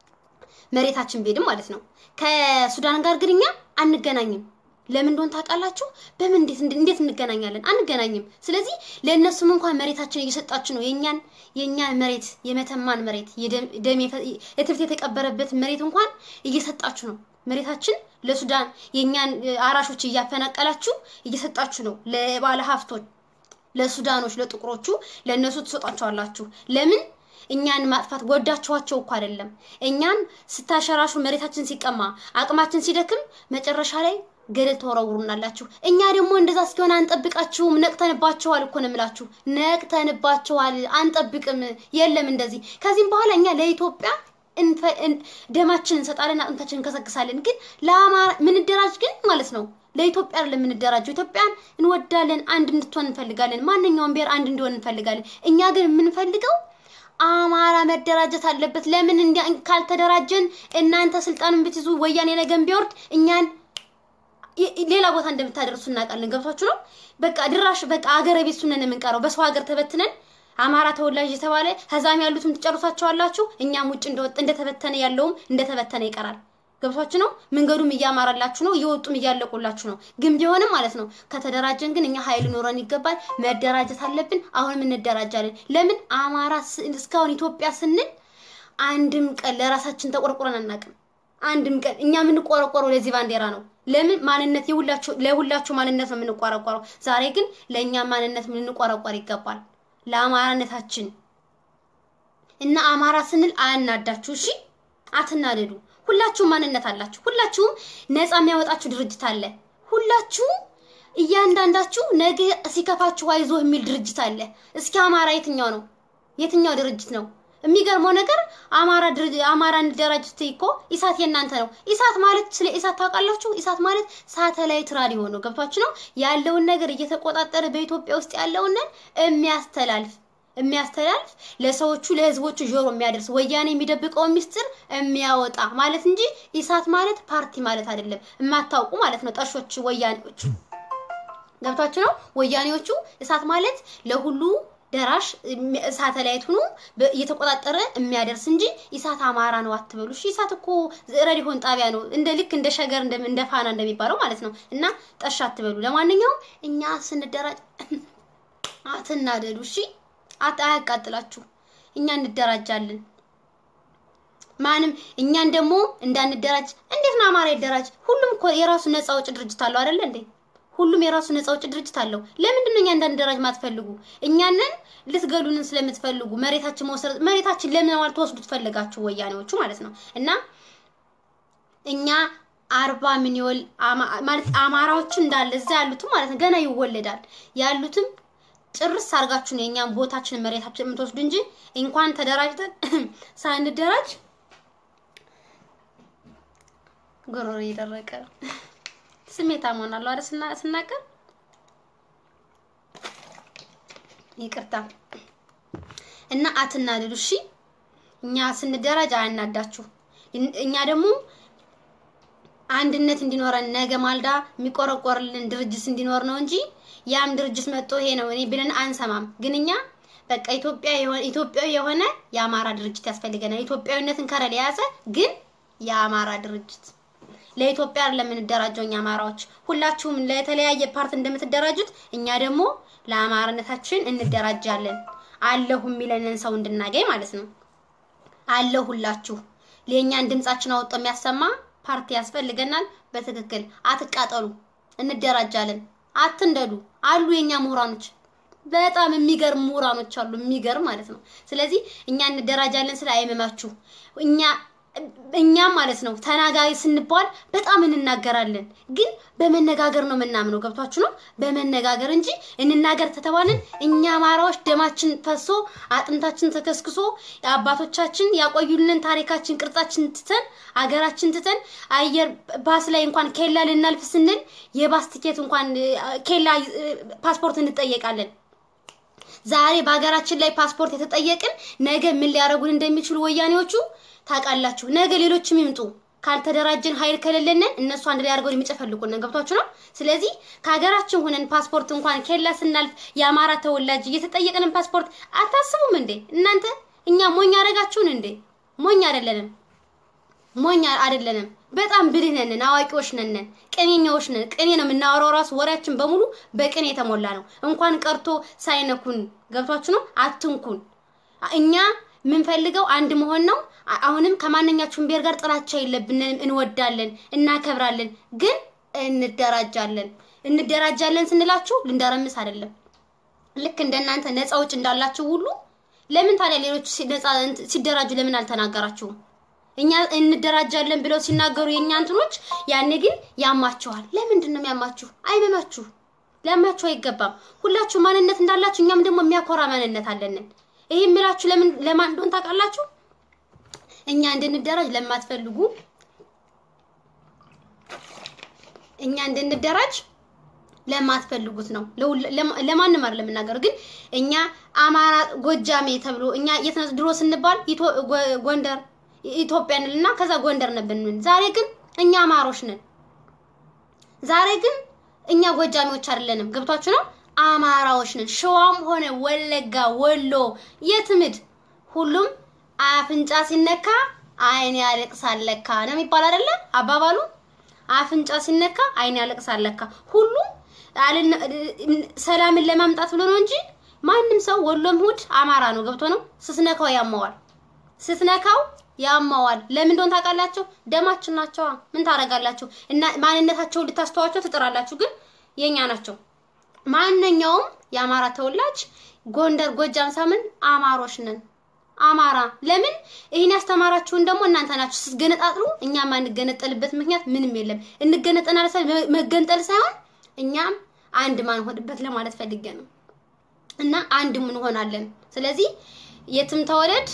መሬታችን ቤድም ማለት ነው። ከሱዳን ጋር ግን እኛ አንገናኝም። ለምን እንደሆነ ታውቃላችሁ? በምን እንዴት እንዴት እንገናኛለን? አንገናኝም። ስለዚህ ለእነሱም እንኳን መሬታችን እየሰጣችሁ ነው። የኛን የኛን መሬት የመተማን መሬት የደም እትብት የተቀበረበት መሬት እንኳን እየሰጣችሁ ነው። መሬታችን ለሱዳን የኛን አራሾች እያፈናቀላችሁ እየሰጣችሁ ነው። ለባለ ሀብቶች፣ ለሱዳኖች፣ ለጥቁሮቹ ለእነሱ ትሰጧቸዋላችሁ። ለምን እኛን ማጥፋት ወዳችኋቸው እኮ አይደለም። እኛን ስታሸራሹ መሬታችን ሲቀማ አቅማችን ሲደክም መጨረሻ ላይ ገደል ተወረውሩናላችሁ። እኛ ደግሞ እንደዛ እስኪሆን አንጠብቃችሁም። ነቅተንባችኋል እኮ ነው የምላችሁ። ነቅተንባችኋል፣ አንጠብቅም። የለም እንደዚህ። ከዚህም በኋላ እኛ ለኢትዮጵያ ደማችን እንሰጣለን፣ አጥንታችን እንከሰክሳለን። ግን ለአማራ ምንደራጅ ግን ማለት ነው ለኢትዮጵያ አይደለም የምንደራጀው። ኢትዮጵያን እንወዳለን፣ አንድ እንድትሆን እንፈልጋለን። ማንኛውም ብሔር አንድ እንዲሆን እንፈልጋለን። እኛ ግን የምንፈልገው አማራ መደራጀት አለበት። ለምን እንዲያ ካልተደራጀን እናንተ ስልጣንን ብትይዙ ወያኔ ነገን ቢወርድ እኛን ሌላ ቦታ እንደምታደርሱ እናውቃለን። ገብቷችሁ ነው? በቃ ድራሽ በቃ አገረ ቤት ሱነን የምንቀረው በሰው ሀገር ተበትነን አማራ ተወላጅ የተባለ ከዛም ያሉትም ትጨርሷቸዋላችሁ። እኛም ውጭ እንደወጥ እንደተበተነ ያለውም እንደተበተነ ይቀራል። ገብቷችሁ ነው? መንገዱም እያማረላችሁ ነው፣ እየወጡም እያለቁላችሁ ነው። ግን ቢሆንም ማለት ነው ከተደራጀን ግን እኛ ኃይል ኖረን ይገባል። መደራጀት አለብን። አሁንም እንደራጃለን። ለምን አማራ እስካሁን ኢትዮጵያ ስንል አንድም ቀን ለራሳችን ተቆርቁረን አናውቅም። አንድም ቀን እኛ የምንቆረቆረው ለዚህ ባንዲራ ነው። ለምን ማንነት የሁላችሁ ለሁላችሁ ማንነት ነው የምንቆረቆረው። ዛሬ ግን ለእኛ ማንነት የምንቆረቆር ይገባል፣ ለአማራነታችን እና አማራ ስንል አያናዳችሁ። እሺ አትናደዱ። ሁላችሁም ማንነት አላችሁ። ሁላችሁም ነፃ የሚያወጣችሁ ድርጅት አለ። ሁላችሁም እያንዳንዳችሁ ነገ ሲከፋችሁ አይዞህ የሚል ድርጅት አለ። እስኪ አማራ የትኛው ነው? የትኛው ድርጅት ነው? የሚገርመው ነገር አማራ ድርጅት አማራ እንደራጅ ስትይ እኮ ኢሳት የእናንተ ነው። ኢሳት ማለት ስለ ኢሳት ታውቃላችሁ? ኢሳት ማለት ሳተላይት ራዲዮ ነው። ገብቷችሁ ነው? ያለውን ነገር እየተቆጣጠረ በኢትዮጵያ ውስጥ ያለውን የሚያስተላልፍ የሚያስተላልፍ ለሰዎቹ ለህዝቦቹ ጆሮ የሚያደርስ ወያኔ የሚደብቀው ሚስጥር የሚያወጣ ማለት እንጂ ኢሳት ማለት ፓርቲ ማለት አይደለም። የማታውቁ ማለት ነው ጠሾች ወያኔዎቹ። ገብቷችሁ ነው? ወያኔዎቹ እሳት ማለት ለሁሉ ደራሽ ሳተላይት ሆኖ እየተቆጣጠረ የሚያደርስ እንጂ ኢሳት አማራ ነው አትበሉ። እሺ ኢሳት እኮ ሬዲዮን ጣቢያ ነው፣ እንደ ልክ እንደ ሸገር እንደ ፋና እንደሚባለው ማለት ነው። እና ጠሻ አትበሉ። ለማንኛውም እኛ ስንደራጅ አትናደዱ። እሺ አያቃጥላችሁ። እኛ እንደራጃለን። ማንም እኛን ደግሞ እንዳንደራጅ እንዴት ነው አማራ ይደራጅ? ሁሉም እኮ የራሱ ነፃ አውጭ ድርጅት አለው አይደለ እንዴ? ሁሉም የራሱ ነፃ አውጭ ድርጅት አለው። ለምንድን ነው እኛ እንዳንደራጅ ማትፈልጉ? እኛንን ልትገሉንን ስለምትፈልጉ መሬታችን መውሰድ መሬታችን ለምን ማለት ተወስዱ ትፈልጋችሁ ወያኔዎቹ ማለት ነው። እና እኛ አርባ ሚሊዮን አማ- ማለት አማራዎች እንዳለ እዛ ያሉትም ማለት ነው ገና ይወለዳል ያሉትም ጭርስ አድርጋችሁ ነው የኛም ቦታችንን መሬታችን የምትወስዱ እንጂ እንኳን ተደራጅተን ሳንደራጅ ጉሮሮ እየደረቀ ስሜታ መሆናለሁ አይደል ስና- ስናገር ይቅርታ እና አትናደዱ እሺ እኛ ስንደራጅ አያናዳችሁ እን- እኛ ደግሞ አንድነት እንዲኖረን ነገ ማልዳ የሚቆረቆርልን ድርጅት እንዲኖር ነው እንጂ ያም ድርጅት መጥቶ ይሄ ነው እኔ ብለን አንሰማም። ግን እኛ በቃ ኢትዮጵያ የሆነ ኢትዮጵያዊ የሆነ የአማራ ድርጅት ያስፈልገናል። ኢትዮጵያዊነትን ከረል የያዘ ግን የአማራ ድርጅት ለኢትዮጵያ ለምንደራጀው እኛ አማራዎች ሁላችሁም ለተለያየ ፓርት እንደምትደራጁት እኛ ደግሞ ለአማራነታችን እንደራጃለን። አለሁ የሚለንን ሰው እንድናገኝ ማለት ነው። አለ ሁላችሁ ለእኛን ድምጻችን አውጥቶ የሚያሰማ ፓርቲ ያስፈልገናል። በትክክል አትቃጠሉ፣ እንደራጃለን። አትንደዱ። አሉ የኛ ምሁራኖች በጣም የሚገርም ምሁራኖች አሉ፣ የሚገርም ማለት ነው። ስለዚህ እኛ እንደራጃለን ስለ አይመማችሁ እኛ እኛም ማለት ነው ተናጋሪ ስንባል በጣም እንናገራለን፣ ግን በመነጋገር ነው የምናምነው። ገብቷችሁ ነው? በመነጋገር እንጂ እንናገር ተተባልን እኛ አማራዎች ደማችን ፈሶ አጥንታችን ተከስክሶ አባቶቻችን ያቆዩልን ታሪካችን ቅርጻችን ትተን አገራችን ትተን አየር ባስ ላይ እንኳን ኬላ ልናልፍ ስንል የባስ ቲኬት እንኳን እ፣ ኬላ እ፣ ፓስፖርት እንጠየቃለን። ዛሬ በሀገራችን ላይ ፓስፖርት የተጠየቅን ነገ ምን ሊያደርጉን እንደሚችሉ ወያኔዎቹ ታውቃላችሁ። ነገ ሌሎችም ይምጡ። ካልተደራጀን ኃይል ከሌለንን እነሱ አንድ ላይ አድርገው የሚጨፈልቁን ገብቷችሁ ነው። ስለዚህ ከሀገራችን ሆነን ፓስፖርት እንኳን ኬላ ስናልፍ የአማራ ተወላጅ እየተጠየቅንን ፓስፖርት አታስቡም እንዴ እናንተ? እኛ ሞኝ አደረጋችሁን እንዴ? ሞኝ አይደለንም። ሞኝ አይደለንም። በጣም ብልህ ነን፣ አዋቂዎች ነን፣ ቅኔኛዎች ነን። ቅኔ ነው የምናወራው። ራሱ ወሬያችን በሙሉ በቅኔ የተሞላ ነው። እንኳን ቀርቶ ሳይነኩን ገብቷችሁ ነው። አትንኩን። እኛ የምንፈልገው አንድ መሆን ነው። አ- አሁንም ከማንኛችሁም ብሔር ጋር ጥላቻ የለብንም። እንወዳለን፣ እናከብራለን፣ ግን እንደራጃለን። እንደራጃለን ስንላችሁ ልንደረምስ አይደለም። ልክ እንደናንተ ነፃ ውጭ እንዳላችሁ ሁሉ ለምን ታዲያ ሌሎች ሲ- ነፃ እንት- ሲደራጁ ለምን አልተናገራችሁም? እኛ እንደራጃለን ብለው ሲናገሩ የእኛ እንትኖች ያኔ ግን ያማችኋል። ለምንድን ነው የሚያማችሁ? አይመማችሁ፣ ሊያማችሁ አይገባም። ሁላችሁ ማንነት እንዳላችሁ እኛም ደግሞ የሚያኮራ ማንነት አለንን። ይሄ የምላችሁ ለምን ለማን እንደሆነ ታውቃላችሁ? እኛ እንድንደራጅ ለማትፈልጉ እኛ እንድንደራጅ ለማትፈልጉት ነው። ለሁል- ለማ- ለማንም አይደለም የምናገረው። ግን እኛ አማራ ጎጃሜ ተብሎ እኛ የት ነው ድሮ ስንባል ኢትዮ- ጎ- ጎንደር ኢትዮጵያ እንልና ከዛ ጎንደር ነበር። ዛሬ ግን እኛ አማሮች ነን። ዛሬ ግን እኛ ጎጃሜዎች አይደለንም። ገብቷችሁ ነው? አማራዎች ነን። ሸዋም ሆነ ወለጋ፣ ወሎ፣ የትምድ ሁሉም አፍንጫ ሲነካ አይን ያለቅሳል ለካ ነው የሚባል አይደለ አባባሉ? አፍንጫ ሲነካ አይን ያለቅሳል ለካ። ሁሉም አልን- ሰላምን ለማምጣት ብሎ ነው እንጂ ማንም ሰው ወሎም ሁድ አማራ ነው። ገብቶ ነው። ስትነካው ያመዋል። ስትነካው ያማዋል። ለምን እንደሆነ ታውቃላችሁ? ደማችን ናቸዋ። ምን ታደርጋላችሁ? እና ማንነታቸውን ልታስተዋቸው ትጥራላችሁ፣ ግን የኛ ናቸው። ማንኛውም የአማራ ተወላጅ ጎንደር፣ ጎጃም ሳምን አማሮች ነን። አማራ ለምን ይህን ያስተማራችሁን ደግሞ እናንተ ናችሁ። ስትገነጣጥሉ እኛ ማንገነጠልበት ምክንያት ምንም የለም። እንገነጠናል ሳይሆን መገንጠል ሳይሆን እኛም አንድ ማንሆንበት ለማለት ፈልጌ ነው። እና አንድ እንሆናለን። ስለዚህ የትም ተወለድ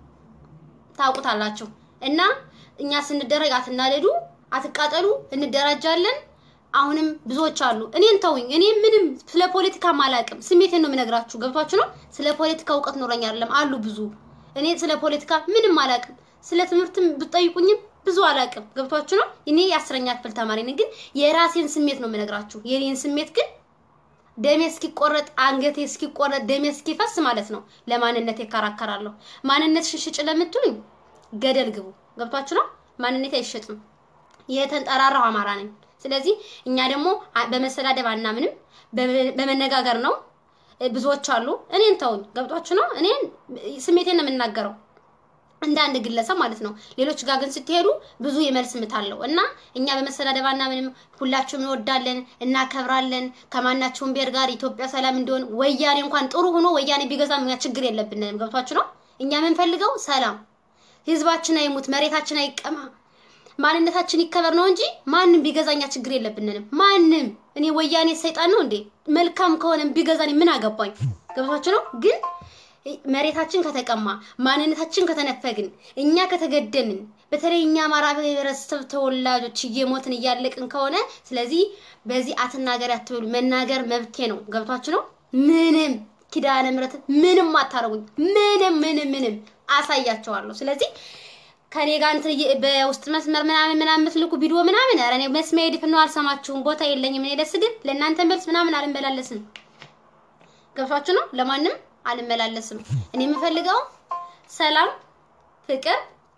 ታውቁታላችሁ። እና እኛ ስንደረግ አትናደዱ፣ አትቃጠሉ፣ እንደራጃለን። አሁንም ብዙዎች አሉ። እኔን ተውኝ። እኔ ምንም ስለ ፖለቲካ አላውቅም። ስሜቴን ነው የምነግራችሁ። ገብቷችሁ ነው። ስለ ፖለቲካ እውቀት ኖረኝ አይደለም። አሉ ብዙ። እኔ ስለ ፖለቲካ ምንም አላውቅም። ስለ ትምህርትም ብትጠይቁኝም ብዙ አላውቅም። ገብቷችሁ ነው። እኔ የአስረኛ ክፍል ተማሪ ነኝ፣ ግን የራሴን ስሜት ነው የምነግራችሁ። የኔን ስሜት ግን ደሜ እስኪቆረጥ አንገቴ እስኪቆረጥ ደሜ እስኪፈስ ማለት ነው ለማንነት ይከራከራለሁ። ማንነት ሽሽጭ ለምትሉኝ ገደል ግቡ። ገብቷችሁ ነው። ማንነት አይሸጥም። የተንጠራራው አማራ ነኝ። ስለዚህ እኛ ደግሞ አ- በመሰዳደብ አናምንም፣ በ- በመነጋገር ነው። እ፣ ብዙዎች አሉ። እኔን ተውኝ። ገብቷችሁ ነው። እኔን ስሜቴን ነው የምናገረው እንደ አንድ ግለሰብ ማለት ነው። ሌሎች ጋር ግን ስትሄዱ ብዙ የመልስ ምት አለው እና እኛ በመሰዳደብ አናምንም። ሁላችሁም እንወዳለን፣ እናከብራለን። ከማናቸውም ብሔር ጋር ኢትዮጵያ ሰላም እንዲሆን ወያኔ እንኳን ጥሩ ሆኖ ወያኔ ቢገዛም እኛ ችግር የለብንም። ገብቷችሁ ነው። እኛ የምንፈልገው ሰላም፣ ህዝባችን አይሙት፣ መሬታችን አይቀማ፣ ማንነታችን ይከበር ነው እንጂ ማንም ቢገዛኛ ችግር የለብንንም። ማንም እኔ ወያኔ ሰይጣን ነው እንዴ? መልካም ከሆነ ቢገዛኝ ምን አገባኝ? ገብቷችሁ ነው ግን መሬታችን ከተቀማ ማንነታችን ከተነፈግን እኛ ከተገደልን በተለይ እኛ አማራ ብሔረሰብ ተወላጆች እየሞትን እያለቅን ከሆነ ስለዚህ በዚህ አትናገር አትበሉ። መናገር መብቴ ነው። ገብቷችሁ ነው። ምንም ኪዳነ ምሕረት ምንም አታረጉኝ። ምንም ምንም ምንም አሳያቸዋለሁ። ስለዚህ ከኔ ጋር እንትን እየ- በውስጥ መስመር ምናምን ምናምን የምትልኩ ቪዲዮ ምናምን ኧረ እኔ መስሚያ ድፍ ነው። አልሰማችሁም። ቦታ የለኝም። እኔ ለስድብ ለእናንተ መልስ ምናምን አልመላለስም። ገብቷችሁ ነው። ለማንም አልመላለስም። እኔ የምፈልገው ሰላም፣ ፍቅር፣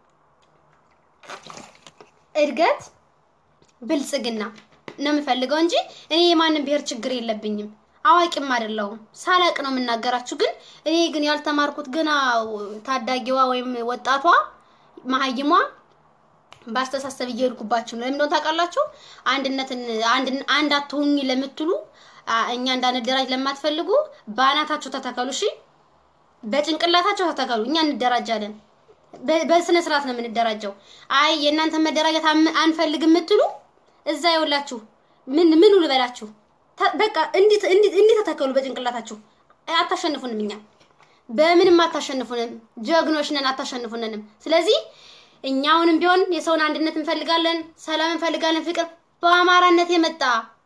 እድገት፣ ብልጽግና ነው የምፈልገው እንጂ እኔ የማንም ብሔር ችግር የለብኝም። አዋቂም አይደለሁም። ሳላቅ ነው የምናገራችሁ። ግን እኔ ግን ያልተማርኩት ገና ታዳጊዋ ወይም ወጣቷ መሀይሟ በአስተሳሰብ እየሄድኩባችሁ ነው። ለምን እንደሆነ ታውቃላችሁ? አንድነትን አንድ አንድ አትሁኝ ለምትሉ አ- እኛ እንዳንደራጅ ለማትፈልጉ በአናታችሁ ተተከሉ። እሺ፣ በጭንቅላታቸው ተተከሉ። እኛ እንደራጃለን። በ- በስነ ስርዓት ነው የምንደራጀው። አይ የእናንተ መደራጀት አም- አንፈልግም የምትሉ እዛ ይኸውላችሁ፣ ምን ምኑ ልበላችሁ፣ ተ- በቃ እንዲህ እንዲህ እንዲህ ተተከሉ በጭንቅላታችሁ። አታሸንፉንም፣ እኛ በምንም አታሸንፉንም። ጀግኖች ነን፣ አታሸንፉንንም። ስለዚህ እኛውንም ቢሆን የሰውን አንድነት እንፈልጋለን፣ ሰላም እንፈልጋለን፣ ፍቅር በአማራነት የመጣ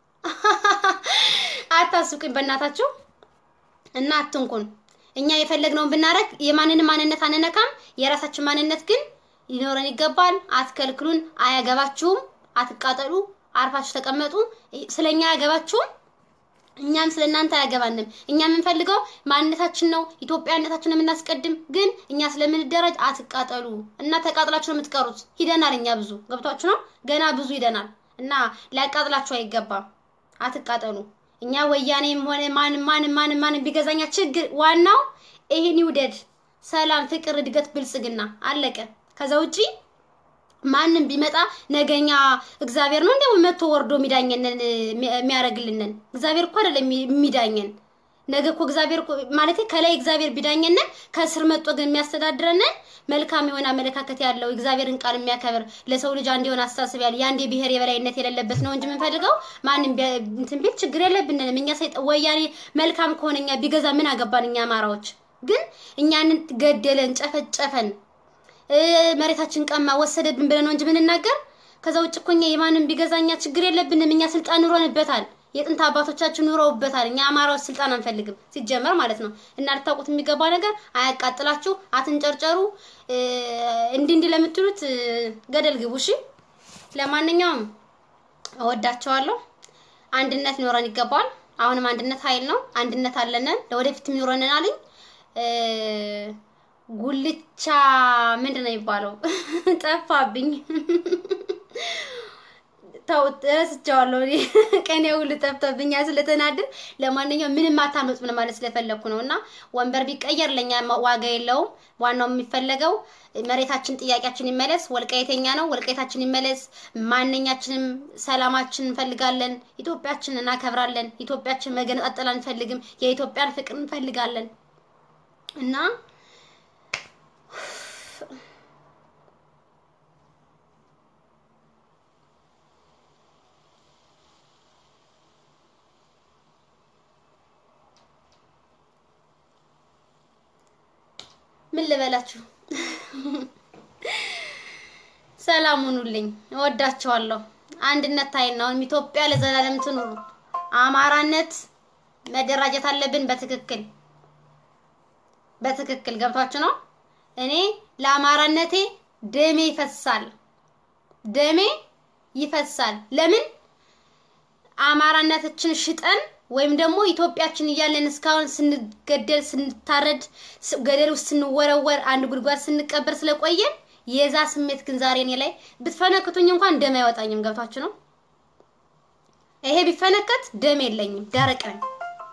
አታስቁኝ በእናታችሁ እና አትንኩን። እኛ የፈለግነውን ብናረግ የማንንም ማንነት አንነካም። የራሳችን ማንነት ግን ሊኖረን ይገባል። አትከልክሉን። አያገባችሁም። አትቃጠሉ። አርፋችሁ ተቀመጡ። ስለኛ አያገባችሁም። እኛም ስለ እናንተ አያገባንም። እኛ የምንፈልገው ማንነታችን ነው፣ ኢትዮጵያነታችን የምናስቀድም። ግን እኛ ስለምንደራጅ አትቃጠሉ እና ተቃጥላችሁ ነው የምትቀሩት። ሂደናል፣ እኛ ብዙ ገብቷችሁ ነው፣ ገና ብዙ ሂደናል እና ሊያቃጥላችሁ አይገባም። አትቃጠሉ። እኛ ወያኔም ሆነ ማንም ማንም ማንም ማንም ቢገዛኛ ችግር ዋናው ይሄን ይውደድ፣ ሰላም፣ ፍቅር፣ እድገት፣ ብልጽግና አለቀ። ከዛ ውጪ ማንም ቢመጣ ነገኛ እግዚአብሔር ነው እንደው መጥቶ ወርዶ የሚዳኘንን የሚያደርግልንን እግዚአብሔር እኮ አይደለም የሚዳኘን። ነገ እኮ እግዚአብሔር እኮ ማለት ከላይ እግዚአብሔር ቢዳኘንን ከስር መጥቶ ግን የሚያስተዳድረንን መልካም የሆነ አመለካከት ያለው እግዚአብሔርን ቃል የሚያከብር ለሰው ልጅ አንድ የሆነ አስተሳሰብ ያለ የአንድ የብሔር የበላይነት የሌለበት ነው እንጂ የምንፈልገው ማንም ቢያ- እንትን ቢል ችግር የለብንንም። እኛ ሰይጣ ወያኔ መልካም ከሆነ እኛ ቢገዛ ምን አገባን? እኛ አማራዎች ግን እኛንን ገደለን፣ ጨፈጨፈን እ መሬታችን ቀማ ወሰደብን ብለን ነው እንጂ ምንናገር። ከዛ ውጭ እኮ እኛ የማንም ቢገዛኛ ችግር የለብንም። እኛ ስልጣን ኑሮንበታል። የጥንት አባቶቻችን ኑረውበታል። እኛ አማራዎች ስልጣን አንፈልግም ሲጀመር ማለት ነው። እና ልታውቁት የሚገባ ነገር አያቃጥላችሁ፣ አትንጨርጨሩ። እ እንዲህ እንዲህ ለምትሉት እ ገደል ግቡ። እሺ። ለማንኛውም እወዳቸዋለሁ። አንድነት ሊኖረን ይገባል። አሁንም አንድነት ኃይል ነው። አንድነት አለንን ለወደፊትም ይኖረንን አለኝ እ ጉልቻ ምንድን ነው የሚባለው? ጠፋብኝ። ተው ረስቼዋለሁ። እኔ ቀኔ ሁሉ ጠፍቶብኛል ስለተናድር። ለማንኛውም ምንም አታመጡም ማለት ስለፈለኩ ነው። እና ወንበር ቢቀየር ለኛ ዋጋ የለውም። ዋናው የሚፈለገው መሬታችን፣ ጥያቄያችን ይመለስ። ወልቃይተኛ ነው፣ ወልቃይታችን ይመለስ። ማንኛችንም ሰላማችን እንፈልጋለን። ኢትዮጵያችን እናከብራለን። ኢትዮጵያችን መገነጣጠል አንፈልግም። የኢትዮጵያን ፍቅር እንፈልጋለን እና ምን ልበላችሁ፣ ሰላም ሁኑልኝ። እወዳቸዋለሁ። አንድነት ኃይል ነው። ኢትዮጵያ ለዘላለም ትኑሩ። አማራነት መደራጀት አለብን። በትክክል በትክክል ገብቷችሁ ነው። እኔ ለአማራነቴ ደሜ ይፈሳል፣ ደሜ ይፈሳል። ለምን አማራነታችን ሽጠን ወይም ደግሞ ኢትዮጵያችን እያለን እስካሁን ስንገደል ስንታረድ ስ- ገደል ውስጥ ስንወረወር አንድ ጉድጓድ ስንቀበር ስለቆየን የዛ ስሜት ግን ዛሬ እኔ ላይ ብትፈነክቱኝ እንኳን ደም አይወጣኝም። ገብቷችሁ ነው። ይሄ ቢፈነከት ደም የለኝም፣ ደረቅ ነኝ።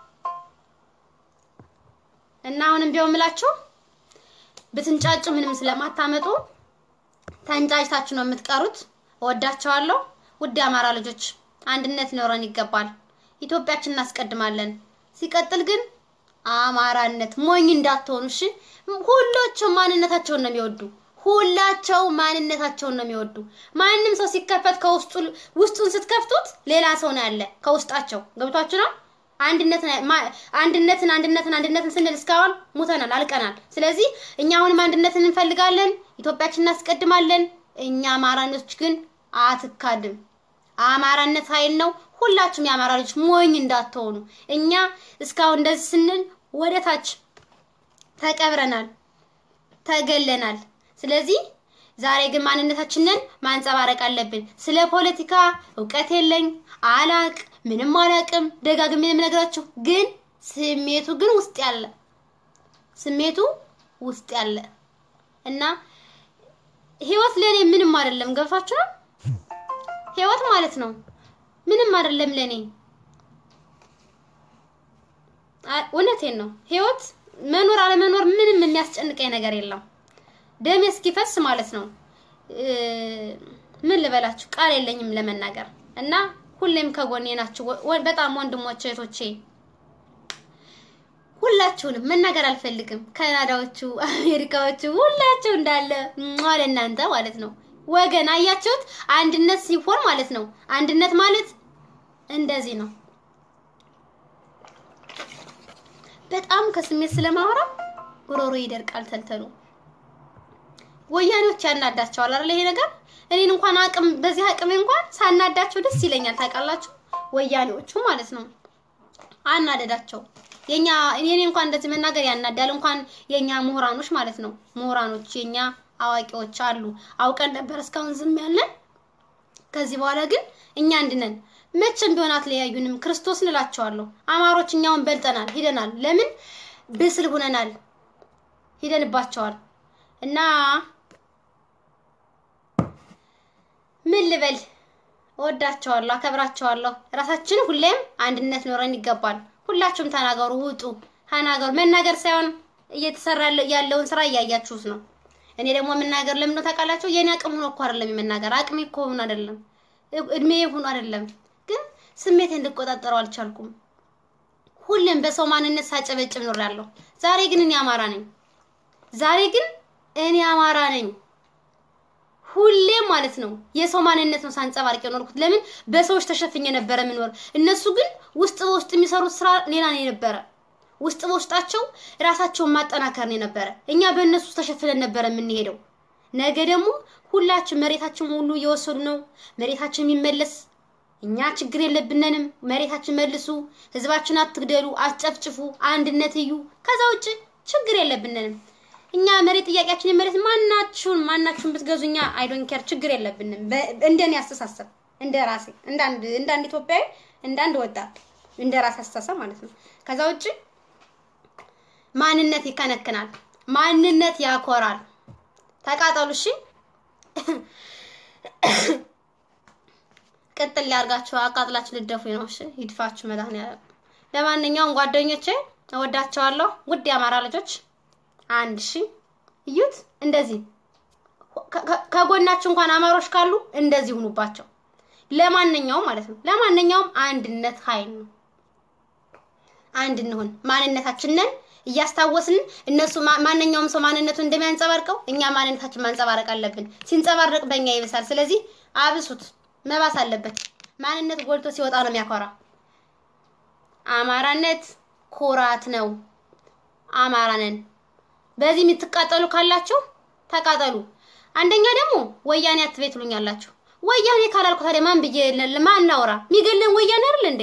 እና አሁንም ቢሆን ምላችሁ ብትንጫጩ ምንም ስለማታመጡ ተንጫጭታችሁ ነው የምትቀሩት። እወዳቸዋለሁ። ውድ የአማራ ልጆች አንድነት ሊኖረን ይገባል። ኢትዮጵያችን እናስቀድማለን። ሲቀጥል ግን አማራነት ሞኝ እንዳትሆኑ እሺ። ሁሎችም ማንነታቸውን ነው የሚወዱ። ሁላቸው ማንነታቸውን ነው የሚወዱ። ማንም ሰው ሲከፈት ከውስጡ ውስጡን ስትከፍቱት ሌላ ሰው ነው ያለ ከውስጣቸው። ገብቷችሁ ነው? አንድነትን ማ- አንድነትን አንድነትን አንድነትን ስንል እስካሁን ሙተናል፣ አልቀናል። ስለዚህ እኛ አሁንም አንድነትን እንፈልጋለን፣ ኢትዮጵያችን እናስቀድማለን። እኛ አማራኖች ግን አትካድም። አማራነት ኃይል ነው። ሁላችሁም የአማራ ልጆች ሞኝ እንዳትሆኑ። እኛ እስካሁን እንደዚህ ስንል ወደ ታች ተቀብረናል፣ ተገለናል። ስለዚህ ዛሬ ግን ማንነታችንን ማንጸባረቅ አለብን። ስለ ፖለቲካ እውቀት የለኝ አላቅ ምንም አላቅም። ደጋግሜ የምነግራችሁ ግን ስሜቱ ግን ውስጥ ያለ ስሜቱ ውስጥ ያለ እና ህይወት ለኔ ምንም አይደለም። ገብቷችሁ ነው? ህይወት ማለት ነው ምንም አይደለም ለኔ። አ- እውነቴን ነው። ህይወት መኖር አለመኖር ምንም የሚያስጨንቀኝ ነገር የለም። ደሜ እስኪፈስ ማለት ነው። እ፣ ምን ልበላችሁ ቃል የለኝም ለመናገር እና ሁሌም ከጎኔ ናችሁ። ወ- ወ- በጣም ወንድሞቼ እህቶቼ፣ ሁላችሁንም መናገር አልፈልግም። ካናዳዎቹ፣ አሜሪካዎቹ ሁላችሁ እንዳለ ሟ ለእናንተ ማለት ነው። ወገን አያችሁት? አንድነት ሲሆን ማለት ነው። አንድነት ማለት እንደዚህ ነው። በጣም ከስሜት ስለማወራ ጉሮሮ ይደርቃል ተልተሉ። ወያኔዎች ያናዳቸዋል አይደል? ይሄ ነገር እኔን እንኳን አቅም በዚህ አቅሜ እንኳን ሳናዳቸው ደስ ይለኛል። ታውቃላችሁ፣ ወያኔዎቹ ማለት ነው። አናደዳቸው የኛ እኔ እንኳን እንደዚህ መናገር ያናዳል። እንኳን የኛ ምሁራኖች ማለት ነው። ምሁራኖች የኛ አዋቂዎች አሉ። አውቀን ነበር እስካሁን ዝም ያለን። ከዚህ በኋላ ግን እኛ አንድነን መቼም ቢሆን አትለያዩንም። ክርስቶስን እላቸዋለሁ። አማሮች እኛውን በልጠናል፣ ሂደናል። ለምን ብስል ሁነናል፣ ሂደንባቸዋል እና ምን ልበል፣ እወዳቸዋለሁ፣ አከብራቸዋለሁ። ራሳችን ሁሌም አንድነት ኖረን ይገባል። ሁላችሁም ተናገሩ፣ ውጡ፣ ተናገሩ። መናገር ሳይሆን እየተሰራ ያለ- ያለውን ስራ እያያችሁት ነው። እኔ ደግሞ የምናገር ለምን ነው ታውቃላችሁ? የኔ አቅም ሆኖ እኮ አይደለም የመናገር አቅሜ እኮ ሆኖ አይደለም እድሜ ሆኖ አይደለም፣ ግን ስሜቴ እንድቆጣጠረው አልቻልኩም። ሁሌም በሰው ማንነት ሳጨበጭብ ኖሬያለሁ። ዛሬ ግን እኔ አማራ ነኝ። ዛሬ ግን እኔ አማራ ነኝ። ሁሌም ማለት ነው የሰው ማንነት ነው ሳንጸባርቅ የኖርኩት። ለምን በሰዎች ተሸፍኜ ነበረ ምኖር። እነሱ ግን ውስጥ በውስጥ የሚሰሩት ስራ ሌላ ነው የነበረ። ውስጥ በውስጣቸው ራሳቸውን ማጠናከር ነው የነበረ። እኛ በእነሱ ተሸፍነን ነበረ የምንሄደው። ነገ ደግሞ ሁላችን መሬታችን ሁሉ እየወሰዱ ነው። መሬታችን የሚመለስ እኛ ችግር የለብንንም። መሬታችን መልሱ፣ ህዝባችን አትግደሉ፣ አትጨፍጭፉ፣ አንድነት እዩ። ከዛ ውጭ ችግር የለብንንም። እኛ መሬት ጥያቄያችን የመሬት ማናችሁን ማናችሁን ብትገዙ እኛ አይዶን ኬር ችግር የለብንም። በ- እንደኔ አስተሳሰብ እንደ ራሴ እንደ አንድ እንደ አንድ ኢትዮጵያዊ እንደ አንድ ወጣት እንደ ራሴ አስተሳሰብ ማለት ነው። ከዛ ውጭ ማንነት ይከነክናል፣ ማንነት ያኮራል። ተቃጠሉ እሺ። ቅጥል ሊያርጋችሁ አቃጥላችሁ ልደፉኝ ነው። እሺ ይድፋችሁ መድኃኒዓለም። ለማንኛውም ጓደኞቼ እወዳቸዋለሁ። ውድ የአማራ ልጆች አንድ ሺ እዩት። እንደዚህ ከ- ከ- ከጎናችሁ እንኳን አማሮች ካሉ እንደዚህ ሁኑባቸው። ለማንኛውም ማለት ነው ለማንኛውም አንድነት ኃይል ነው። አንድ እንሁን። ማንነታችንን እያስታወስን እነሱ ማ- ማንኛውም ሰው ማንነቱን እንደሚያንጸባርቀው እኛ ማንነታችን ማንጸባረቅ አለብን። ሲንጸባረቅ በእኛ ይብሳል። ስለዚህ አብሱት፣ መባስ አለበት። ማንነት ጎልቶ ሲወጣ ነው የሚያኮራ። አማራነት ኩራት ነው። አማራ ነን። በዚህ የምትቃጠሉ ካላችሁ ተቃጠሉ። አንደኛ ደግሞ ወያኔ አትቤት ትሉኛላችሁ። ወያኔ ካላልኩ ታዲያ ማን ብዬ ለ- ማን ላውራ? የሚገለን ወያኔ አይደል እንዴ?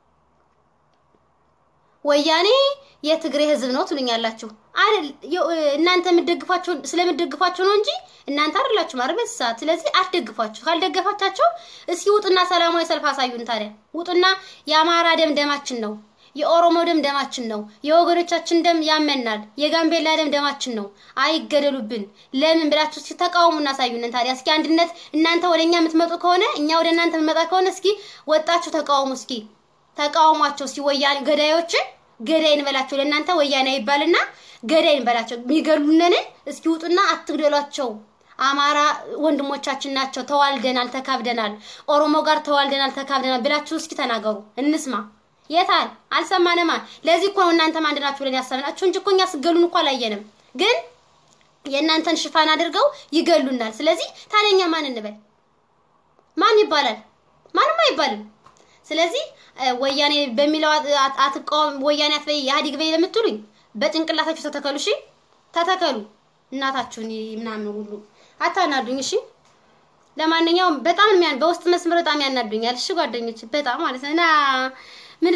ወያኔ የትግሬ ህዝብ ነው ትሉኛላችሁ። አይደል የ- እናንተ የምትደግፏቸው ስለምትደግፏቸው ነው እንጂ እናንተ አይደላችሁ ማለት በሰዓት። ስለዚህ አትደግፏቸው። ካልደገፋቻቸው እስኪ ውጡና ሰላማዊ ሰልፍ አሳዩን። ታዲያ ውጡና የአማራ ደም ደማችን ነው፣ የኦሮሞ ደም ደማችን ነው፣ የወገኖቻችን ደም ያመናል፣ የጋምቤላ ደም ደማችን ነው፣ አይገደሉብን። ለምን ብላችሁ እስኪ ተቃውሙ እናሳዩንን። ታዲያ እስኪ አንድነት እናንተ ወደ እኛ የምትመጡ ከሆነ እኛ ወደ እናንተ የምንመጣ ከሆነ እስኪ ወጣችሁ ተቃውሙ። እስኪ ተቃውሟቸው እስኪ ወያኔ ገዳዮችን ገዳይ እንበላቸው። ለእናንተ ወያኔ ይባልና ገዳይ እንበላቸው። የሚገሉንን እስኪ ውጡና አትግደሏቸው። አማራ ወንድሞቻችን ናቸው። ተዋልደናል፣ ተካብደናል። ኦሮሞ ጋር ተዋልደናል፣ ተካብደናል ብላችሁ እስኪ ተናገሩ፣ እንስማ። የታል? አልሰማንማ። ለዚህ እኮ ነው እናንተም አንድ ናችሁ ብለን ያሰብናችሁ እንጂ እኮ እኛ ስገሉን እኮ አላየንም። ግን የእናንተን ሽፋን አድርገው ይገሉናል። ስለዚህ ታዲያ እኛ ማን እንበል? ማን ይባላል? ማንም አይባልም። ስለዚህ እ፣ ወያኔ በሚለው አት- አት- አትቃወም፣ ወያኔ አትበይ፣ ኢህአዴግ በይ ለምትሉኝ በጭንቅላታችሁ ተተከሉ። እሺ ተተከሉ። እናታችሁን ይ- ምናምን ሁሉ አታናዱኝ። እሺ ለማንኛውም በጣም የሚያን በውስጥ መስመር በጣም ያናዱኛል። እሺ ጓደኞች በጣም ማለት ነው እና ምን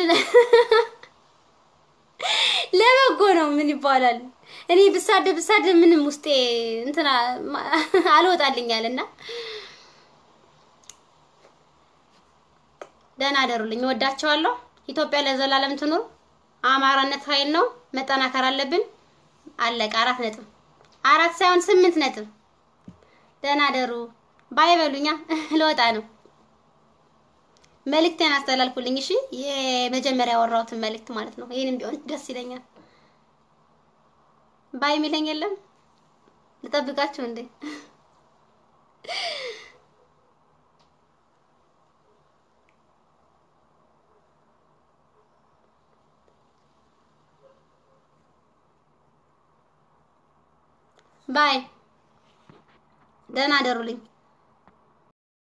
ለበጎ ነው። ምን ይባላል? እኔ ብሳደብ ብሳደብ ምንም ውስጤ እንትና ማ- አልወጣልኛል እና ደህና አደሩልኝ። እወዳቸዋለሁ። ኢትዮጵያ ለዘላለም ትኑር። አማራነት ኃይል ነው። መጠናከር አለብን። አለቀ። አራት ነጥብ አራት ሳይሆን ስምንት ነጥብ። ደህና አደሩ። ባይበሉኛ ልወጣ ነው። መልእክቴን አስተላልፉልኝ። እሺ የመጀመሪያ ያወራሁትን መልእክት ማለት ነው። ይህንም ቢሆን ደስ ይለኛል። ባይ የሚለኝ የለም። ልጠብቃችሁ እንዴ? ባይ ደህና አደሩልኝ።